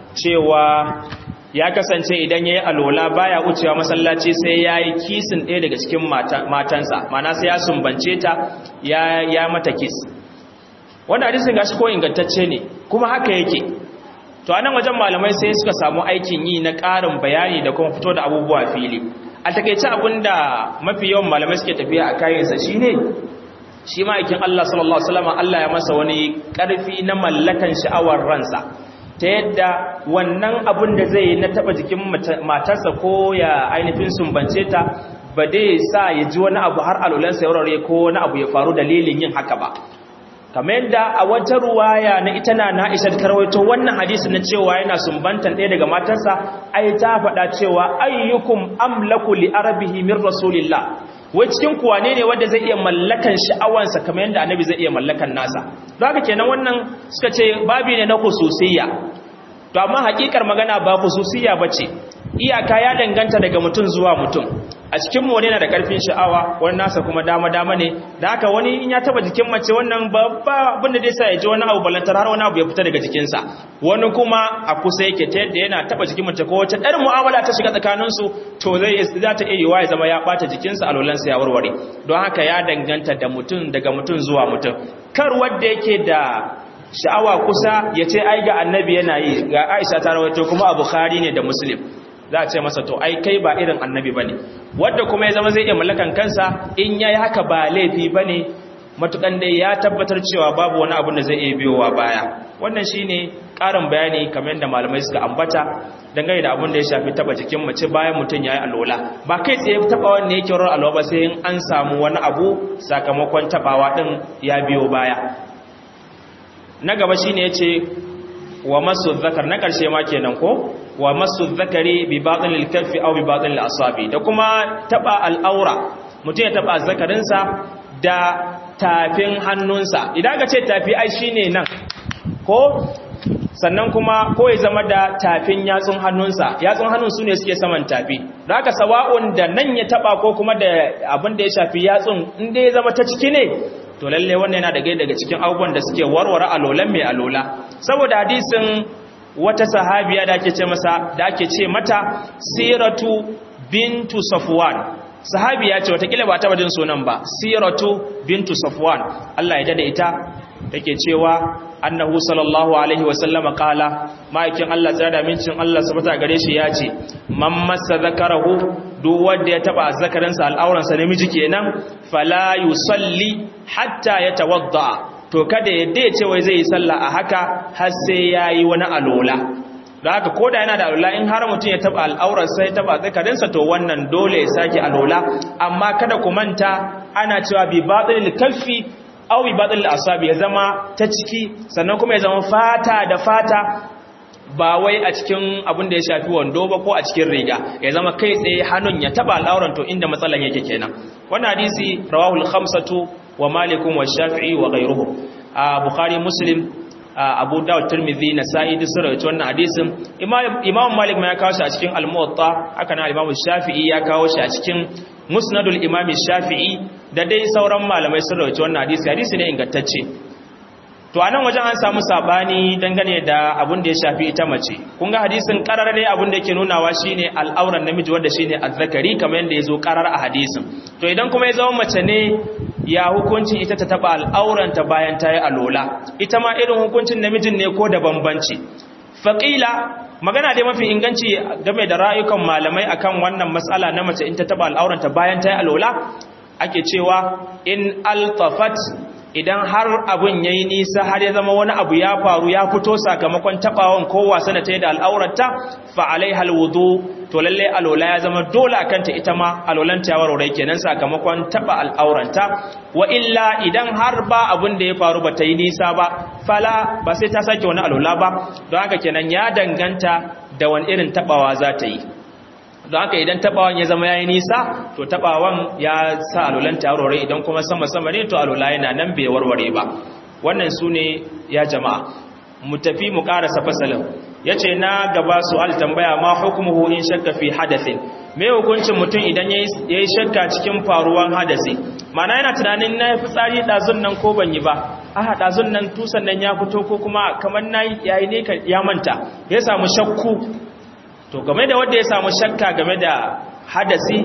cewa ya kasance idan yayi alola baya wucewa masallaci sai yayi kisin ɗaya daga cikin matansa mana sai ya sumbance ta ya ya mata kis wannan hadisin gashi ko ingantacce ne kuma haka yake to anan wajen malamai sai suka samu aikin yi na ƙarin bayani da kuma fito da abubuwa fili a takeice abinda mafi yawan malamai suke tafiya a kayansa shine shi ma'aikin Allah sallallahu Alaihi wasallam Allah ya masa wani ƙarfi na mallakan sha'awar ransa ta yadda wannan abin da zai na taɓa jikin matarsa ko ya ainihin sumbance ta ba dai sa ya ji wani abu har alulansa ya warware ko wani abu ya faru dalilin yin haka ba kamar yadda a wata ruwaya na ita na na'isha ta karwaito wannan hadisi na cewa yana sumbantan ɗaya daga matarsa ai ta faɗa cewa ayyukum amlaku li arabihi min rasulillah wai cikin kuwa ne ne wanda zai iya mallakan sha'awansa kamar yadda annabi zai iya mallakan nasa don haka kenan wannan suka ce babi ne na khususiyya to amma hakikar magana ba khususiyya bace iyaka ya danganta daga mutum zuwa mutum a cikin mu wani yana da karfin sha'awa wani nasa kuma dama dama ne da haka wani in ya taba jikin mace wannan babba abin da zai sa ya ji wani abu balantar har wani abu ya fita daga jikinsa wani kuma a kusa yake ta yadda yana taba jikin mace ko wacce ɗan mu'amala ta shiga tsakaninsu to zai za ta iya yiwa ya zama ya ɓata jikinsa alolansa ya warware don haka ya danganta da mutum daga mutum zuwa mutum kar wanda yake da sha'awa kusa ya ce ai ga annabi yana yi ga aisha ta rawaito kuma a bukhari ne da muslim za a ce masa to ai kai ba irin annabi ba ne wadda kuma ya zama zai iya mallakan kansa in ya yi haka ba laifi ba ne matukan dai ya tabbatar cewa babu wani abin da zai iya biyowa baya wannan shi ne ƙarin bayani kamar yadda malamai suka ambata dangane da abin da ya shafi taba jikin mace bayan mutum ya yi alola ba kai tsaye taba wanda yake wurin alola ba sai in an samu wani abu sakamakon tabawa din ya biyo baya na gaba shine yace wa masu zakar na ƙarshe ma kenan ko wa masu zakari bi baɗin kaffi au bi baɗin asabi da kuma taɓa al'aura mutum ya taɓa zakarinsa da tafin hannunsa idan ka ce tafi ai shi ne nan ko sannan kuma ko ya zama da tafin yatsun hannunsa yatsun hannun su ne suke saman tafi da haka sawa'un da nan ya taɓa ko kuma da abin da ya shafi yatsun inda ya zama ta ciki ne to lalle wannan yana daga daga cikin abubuwan da suke warware alolan mai alola saboda hadisin wata sahabiya da ake ce masa da ake ce mata siratu bintu safwan sahabiya ce watakila ba ta wajen sunan ba siratu bintu safwan Allah ya dada ita take cewa annahu sallallahu alaihi wasallama qala ma'aikin Allah tsara da mincin Allah subhanahu gare shi ya ce man massa zakarahu duk wanda ya taba zakarinsa al'auransa namiji kenan fala yusalli hatta yatawadda to kada yadda ya ce wai zai yi sallah a haka har sai yayi wani alola da haka koda yana da alola in har mutum ya taba al'aurarsa ya taba zakarinsa to wannan dole ya sake alola amma kada ku manta ana cewa bi batil kaffi aw bi batil asabi ya zama ta ciki sannan kuma ya zama fata da fata ba wai a cikin abin da ya shafi wando ba ko a cikin riga ya zama kai tsaye hannun ya taba al'auran to inda matsalan yake kenan wannan hadisi rawahul khamsatu wa malikun wa shafi'i wa ghayruhum a bukhari muslim abu dawud tirmidhi nasa'i duk sun rawaito wannan hadisin imam malik ma ya kawo shi a cikin al-muwatta haka nan imam shafi'i ya kawo shi a cikin musnadul imam shafi'i da dai sauran malamai sun rawaito wannan hadisi hadisi ne ingantacce to anan wajen an samu sabani dangane da abin da ya shafi ita mace kun ga hadisin karar dai abin da yake nunawa shine al'auran namiji wanda shine azzakari kamar yadda yazo karar a hadisin to idan kuma ya zama mace ne ya hukuncin ita ta taba al'auranta bayan ta yi alola ita ma irin hukuncin namijin ne ko da bambanci faqila magana dai mafi inganci game da rayukan malamai akan wannan matsala na mace in ta taba al'auranta bayan ta yi alola ake cewa in altafat idan har abin yayi nisa har ya zama wani abu ya faru ya fito sakamakon tabawan ko wasa da ta yi da al'aurarta fa alaiha alwudu to lalle alola ya zama dole akan ta ita ma alolan ta warware kenan sakamakon taba al'auranta wa illa idan har ba abin da ya faru ba ta yi nisa ba fala ba sai ta sake wani alola ba don haka kenan ya danganta da wani irin tabawa za ta yi don haka idan tabawan ya zama yayi nisa to tabawan ya sa alulan tarore idan kuma sama sama ne to alula yana nan bai warware ba wannan sune ya jama'a mu tafi mu karasa fasalin yace na gaba su'al tambaya ma hukmuhu in shakka fi hadathin me hukuncin mutum idan ya yi shakka cikin faruwan hadasi mana yana tunanin na yi fitsari ɗazun nan ko ban yi ba aha ɗazun nan tusan nan ya fito ko kuma kamar na yayi ne ya manta ya samu shakku to game da wanda ya samu shakka game da hadasi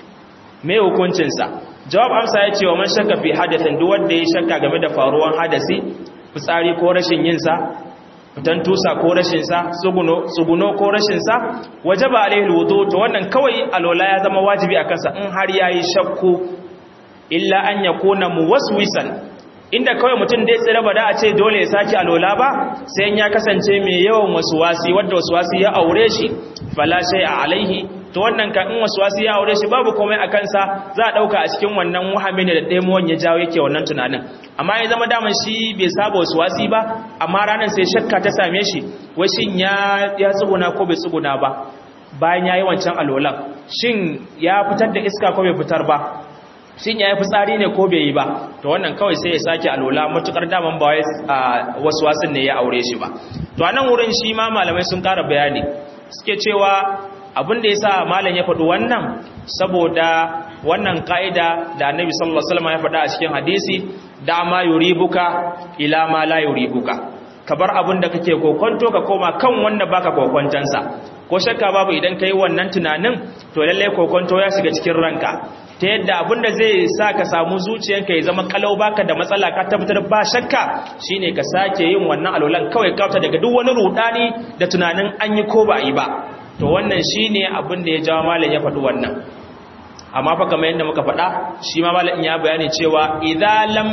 me hukuncinsa jawab amsa ya ce wa man shakka fi hadathin duk wanda ya shakka game da faruwan hadasi fitsari ko rashin yinsa fitan tusa ko rashinsa tsuguno ko rashinsa waje ba alaihi wudu to wannan kawai alola ya zama wajibi a kansa in har yayi shakku illa an yakuna muwaswisan inda kawai mutum dai tsira ba da a ce dole ya saki alola ba sai ya kasance mai yawan wasuwasi wanda wasuwasi ya aure shi fala a alaihi to wannan kan in wasuwasi ya aure shi babu komai a kansa za a dauka a cikin wannan wahamin da ɗaimuwan ya jawo yake wannan tunanin amma ya zama daman shi bai saba wasuwasi ba amma ranar sai shakka ta same shi washin ya ya tsuguna ko bai tsuguna ba bayan ya yi wancan alolan shin ya fitar da iska ko bai fitar ba shin ya yi fitsari ne ko bai yi ba to wannan kawai sai ya sake alola matukar daman ba wasu wasan ne ya aure shi ba to a nan wurin shi ma malamai sun ƙara bayani suke cewa abin da ya sa malam ya faɗi wannan saboda wannan ka'ida da annabi sallallahu alaihi wasallam ya faɗa a cikin hadisi da ma yuribuka ila ma la yuribuka ka bar abin da kake kokonto ka koma kan wanda baka kokontansa ko shakka babu idan kai wannan tunanin to lalle kokonto ya shiga cikin ranka ta yadda abin da zai sa ka samu zuciyanka ya zama kalau baka da matsala ka tabbatar ba shakka shine ka sake yin wannan alolan kawai kauta daga duk wani rudani da tunanin an yi ko ba yi ba to wannan shine abin da ya jawo malam ya faɗi wannan amma fa kamar yadda muka faɗa shi ma malam ya bayani cewa idza lam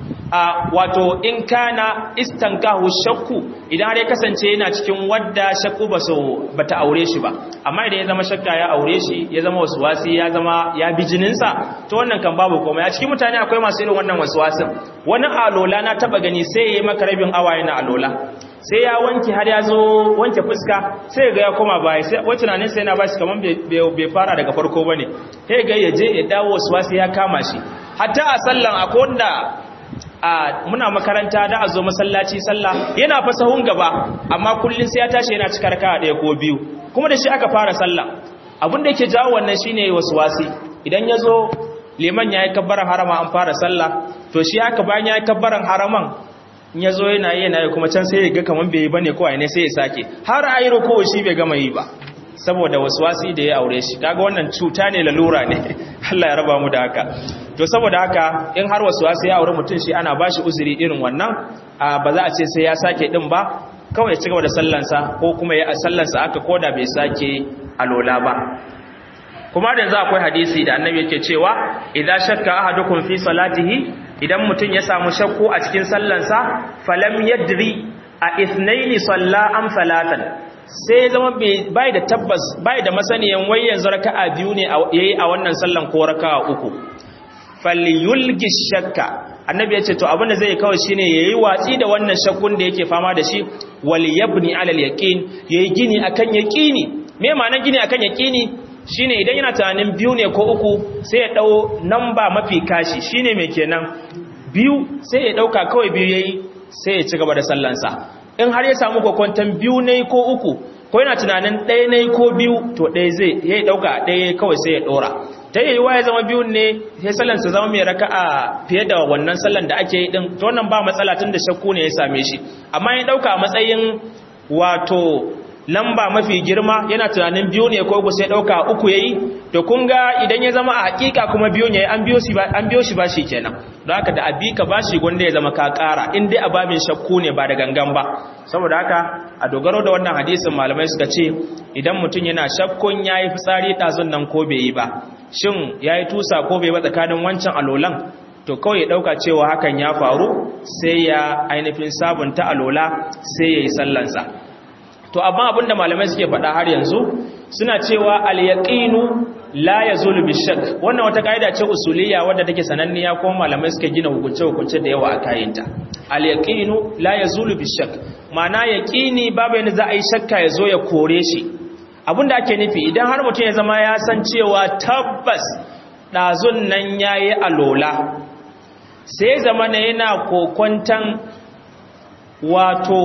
a wato in kana istankahu shakku idan har ya kasance yana cikin wadda shakku ba so bata aure shi ba amma idan ya zama shakka ya aure shi ya zama waswasi ya zama ya bi jininsa to wannan kan babu komai a cikin mutane akwai masu irin wannan waswasin wani alola na taba gani sai ya yi maka rabin awa yana alola sai ya wanke har ya zo wanke fuska sai ga ya koma baya sai wai tunanin sai yana bashi kaman bai fara daga farko bane sai ga ya je ya dawo waswasi ya kama shi hatta a sallan akwai wanda a muna makaranta da a zo masallaci sallah yana fa sahun gaba amma kullun sai ya tashi yana cikar ka ɗaya ko biyu kuma da shi aka fara sallah abin da yake jawo wannan shine waswasi idan ya zo liman yayi kabbaran harama an fara sallah to shi haka bayan yayi kabbaran haraman in ya zo yana yi yana yi kuma can sai ya ga kaman bai yi bane ko ne sai ya sake har a yi ruku shi bai gama yi ba saboda waswasi da ya aure shi kaga wannan cuta ne lalura ne Allah ya raba mu da haka to saboda haka in har waswasi ya aure mutum shi ana bashi uzuri irin wannan ba za a ce sai ya sake din ba kawai ya ci gaba da sallansa ko kuma ya sallansa aka koda bai sake alola ba kuma da za akwai hadisi da annabi yake cewa idan shakka ahadukum fi salatihi idan mutum ya samu shakku a cikin sallansa falam yadri a ithnaini salla am salatan sai zama bai da tabbas bai da masaniyan wai yanzu raka'a biyu ne yayi a wannan sallan ko raka'a uku falyulgi shakka annabi ya ce to abinda zai kawai shine yayi watsi da wannan shakkun da yake fama da shi wal yabni ala al yaqin yayi gini akan yaqini me ma'anar gini akan yaqini shine idan yana tunanin biyu ne ko uku sai ya dau namba mafi kashi shine me kenan biyu sai ya dauka kawai biyu yayi sai ya ci gaba da sallansa in har ya samu kokwantan biyu ne ko uku ko yana tunanin ɗaya ne ko biyu to ɗaya zai ya dauka ɗaya kawai sai ya dora ta yi wa ya zama biyun ne sai sallansa zama mai raka'a fiye da wannan sallan da ake yi din to wannan ba matsala tun da shakku ne ya same shi amma ya dauka matsayin wato lamba mafi girma yana tunanin biyu ne ko uku sai dauka uku yayi to kun ga idan ya zama a hakika kuma biyu ne an biyo shi ba an biyo shi bashi kenan don haka da abika bashi gonda ya zama ka kara in dai ababin shakku ne ba da gangan ba saboda haka a dogaro da wannan hadisin malamai suka ce idan mutum yana shakkun yayi fitsari dazun nan ko bai yi ba shin yayi tusa ko bai ba tsakanin wancan alolan to kawai ya dauka cewa hakan ya faru sai ya ainihin sabunta alola sai yayi sallansa to amma abinda malamai suke faɗa har yanzu suna cewa al-yaqinu la yazulu bishak wannan wata kaida ce usuliyya wadda take sananniya kuma malamai suke gina hukunce hukunce da yawa a kayinta al-yaqinu la yazulu bishak ma'ana yaqini babu yanda za a yi shakka ya zo ya kore shi abinda ake nufi idan har mutum ya zama ya san cewa tabbas dazun nan yayi alola sai zama ne yana kokontan wato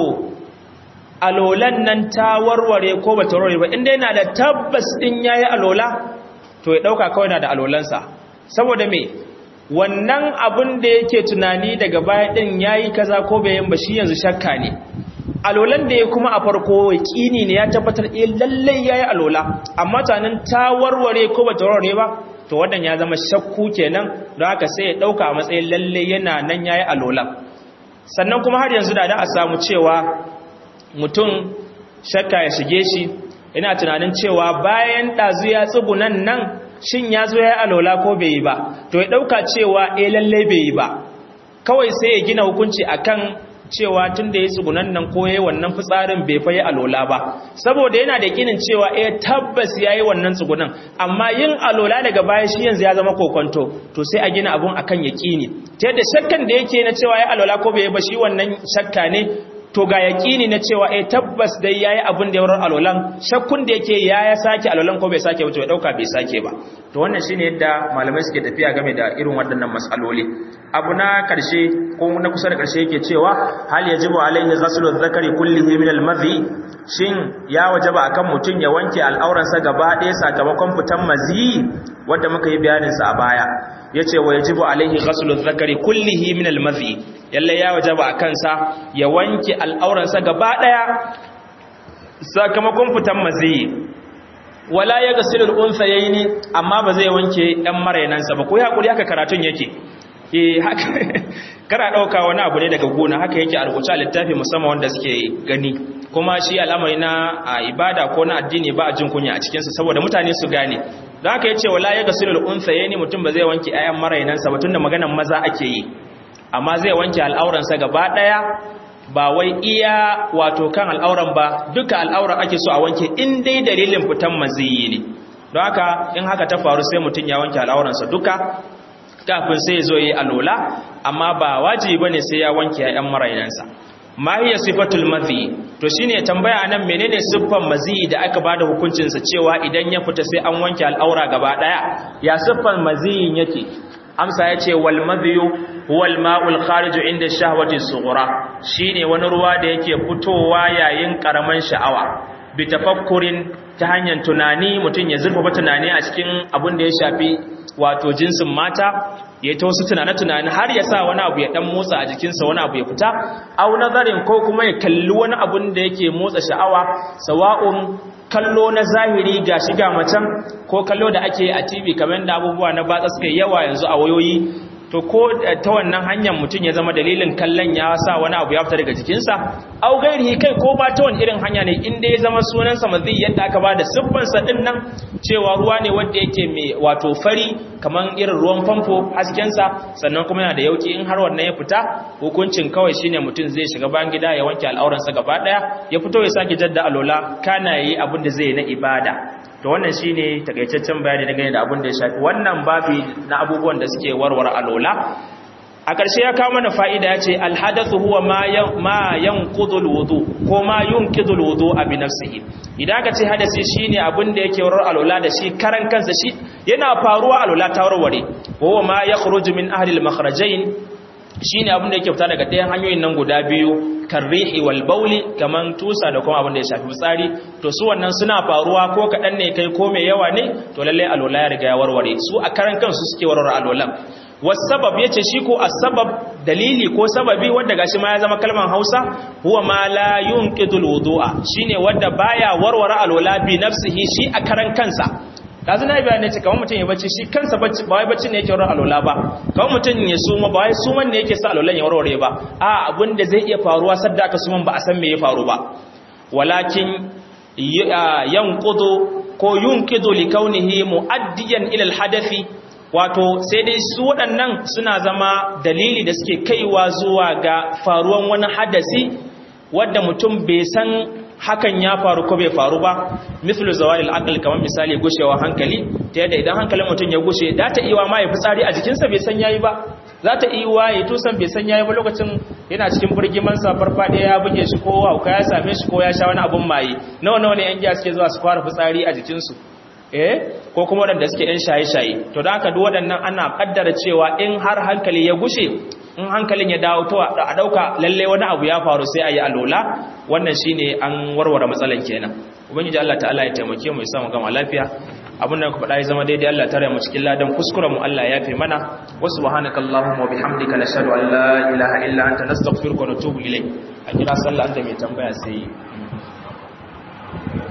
alolan nan ta warware ko ba ta warware ba inda yana da tabbas din yayi alola to ya dauka kawai na da alolansa saboda me wannan abin da yake tunani daga baya din yayi kaza ko bai yin ba shi yanzu shakka ne alolan da ya kuma a farko kini ne ya tabbatar eh lalle yayi alola amma tanin ta warware ko bata warware ba to wannan ya zama shakku kenan don haka sai ya dauka a matsayin lalle yana nan yayi alola sannan kuma har yanzu da da a samu cewa mutum shakka ya shige shi ina tunanin cewa bayan ɗazu ya tsugunan nan shin ya zo ya yi alola ko bai yi ba to ya ɗauka cewa e lalle bai yi ba kawai sai ya gina hukunci akan cewa tun da ya tsugunan nan ko ya yi wannan fitsarin bai fa yi alola ba saboda yana da kinin cewa e tabbas ya yi wannan tsugunan amma yin alola daga baya shi yanzu ya zama kokonto to sai a gina abun akan yaƙini ta yadda shakkan da yake na cewa ya alola ko bai yi ba shi wannan shakka ne to ga yaƙini na cewa eh tabbas dai yayi abin da yawar alolan shakkun da yake ya ya sake alolan ko bai sake ba to ya dauka bai sake ba to wannan shine yadda malamai suke tafiya game da irin waɗannan masaloli abu na karshe ko na kusa da karshe yake cewa hal yajibu alaihi ghaslu dhakari kullihi min al-madhi shin ya wajaba akan mutun ya wanke al'auransa gaba ɗaya sakamakon fitan mazi wanda muka yi bayanin sa a baya yace wa yajibu alaihi ghaslu dhakari kullihi min al-madhi yalle ya wajaba akan sa ya wanke al'auransa gaba daya sakamakon fitan mazi wala ya gasilul unsayaini amma ba zai wanke ɗan marainansa ba ko ya hakuri haka karatun yake eh haka kana dauka wani abu ne daga gona haka yake a rubuce a littafi musamman wanda suke gani kuma shi al'amari na ibada ko na addini ba a jin kunya a cikinsa saboda mutane su gane don haka yace wala ya gasilul unsayaini mutum ba zai wanke ayan marainansa ba tunda maganan maza ake yi amma zai wanke al'auransa gaba ɗaya ba wai iya wato kan al'auran ba duka al'auran ake so a wanke in dai dalilin fitan maziyi ne don haka in haka ta faru sai mutum ya wanke al'auransa duka kafin sai zo yi alola amma ba wajibi bane sai ya wanke yayan marainansa ma hiya sifatul mazi to shine tambaya anan menene siffan mazi da aka bada hukuncin sa cewa idan ya fita sai an wanke al'aura gaba daya ya siffan maziyin yake amsa yace wal madhiyu huwa al ma'ul khariju inda shahwati sughra shine wani ruwa da yake fitowa yayin karaman sha'awa bi tafakkurin ta hanyar tunani mutun ya zurfafa tunani a cikin abin da ya shafi wato jinsin mata ya ta wasu tunane-tunane har ya sa wani abu ya dan motsa a jikinsa wani abu ya fita au nazarin ko kuma ya kalli wani abun da yake motsa sha'awa sawa'un kallo na zahiri ga shiga macen ko kallo da ake a tv kamar da abubuwa na batsa suka yawa yanzu a wayoyi to ko ta wannan hanyar mutum ya zama dalilin kallon ya sa wani abu ya fita daga jikinsa au gairihi kai ko ba ta wani irin hanya ne inda ya zama sunansa mazi yadda aka ba da siffansa din nan cewa ruwa ne wanda yake mai wato fari kamar irin ruwan famfo haskensa sannan kuma yana da yauki in har wannan ya fita hukuncin kawai shine mutum zai shiga bayan gida ya wanke al'auransa gaba daya ya fito ya sake jadda alola kana yi abin da zai na ibada to wannan shine takaitaccen bayani dangane da abin da ya shafi wannan babi na abubuwan da suke warware alola a ƙarshe ya kawo mana fa'ida ya ce alhadathu huwa ma yanqudul wudu ko ma yunqidul wudu bi nafsihi idan ka ce hadasi shine abin da yake warware alola da shi karan kansa shi yana faruwa alola ta warware huwa ma yakhruju min ahli al-makhrajain shine abin da yake fita daga ɗayan hanyoyin nan guda biyu karrihi wal bauli kaman tusa da kuma abin da ya shafi fitsari to su wannan suna faruwa ko kaɗan ne kai ko mai yawa ne to lallai alola ya riga ya warware su a karan kansu suke warware alolan wasabab yace shi ko asbab dalili ko sababi wanda gashi ma ya zama kalman Hausa huwa ma la yunqidul wudu'a shine wanda baya warware alola bi nafsihi shi a karan kansa dazu na bayani ce kamar mutum ya bacci shi kansa bacci ba wai bacci ne yake warware alola ba kamar mutum ya suma ba wai suman ne yake sa alolan ya warware ba a abin da zai iya faruwa sadda aka suman ba a san me ya faru ba walakin yanqudu ko yunqidu li kaunihi muaddiyan ila al-hadathi wato sai dai su waɗannan suna zama dalili da suke kaiwa zuwa ga faruwan wani hadasi wadda mutum bai san hakan ya faru ko bai faru ba mithlu zawalil aql kamar misali gushewa hankali ta yadda idan hankalin mutum ya gushe da ta iya ma ya fitsari a jikinsa bai san yayi ba za ta iya wa ya tusan bai san yayi ba lokacin yana cikin burgiman sa farfade ya buge shi ko hauka ya same shi ko ya sha wani abun maye nawa nawa ne yan giya suke zuwa su fara fitsari a jikinsu eh ko kuma waɗanda suke ‘yan shaye-shaye to da aka duk waɗannan ana ƙaddara cewa in har hankali ya gushe in hankalin ya dawo to a ɗauka lalle wani abu ya faru sai a yi alola wannan shi ne an warware matsalan kenan ubangiji Allah ta'ala ya taimake mu ya samu gama lafiya abin da ku faɗa ya zama daidai Allah tare mu cikin ladan kuskuren mu Allah ya fi mana wa subhanaka allahumma wa bihamdika nashhadu an la ilaha illa anta nastaghfiruka wa natubu ilayk a kira sallah da mai tambaya sai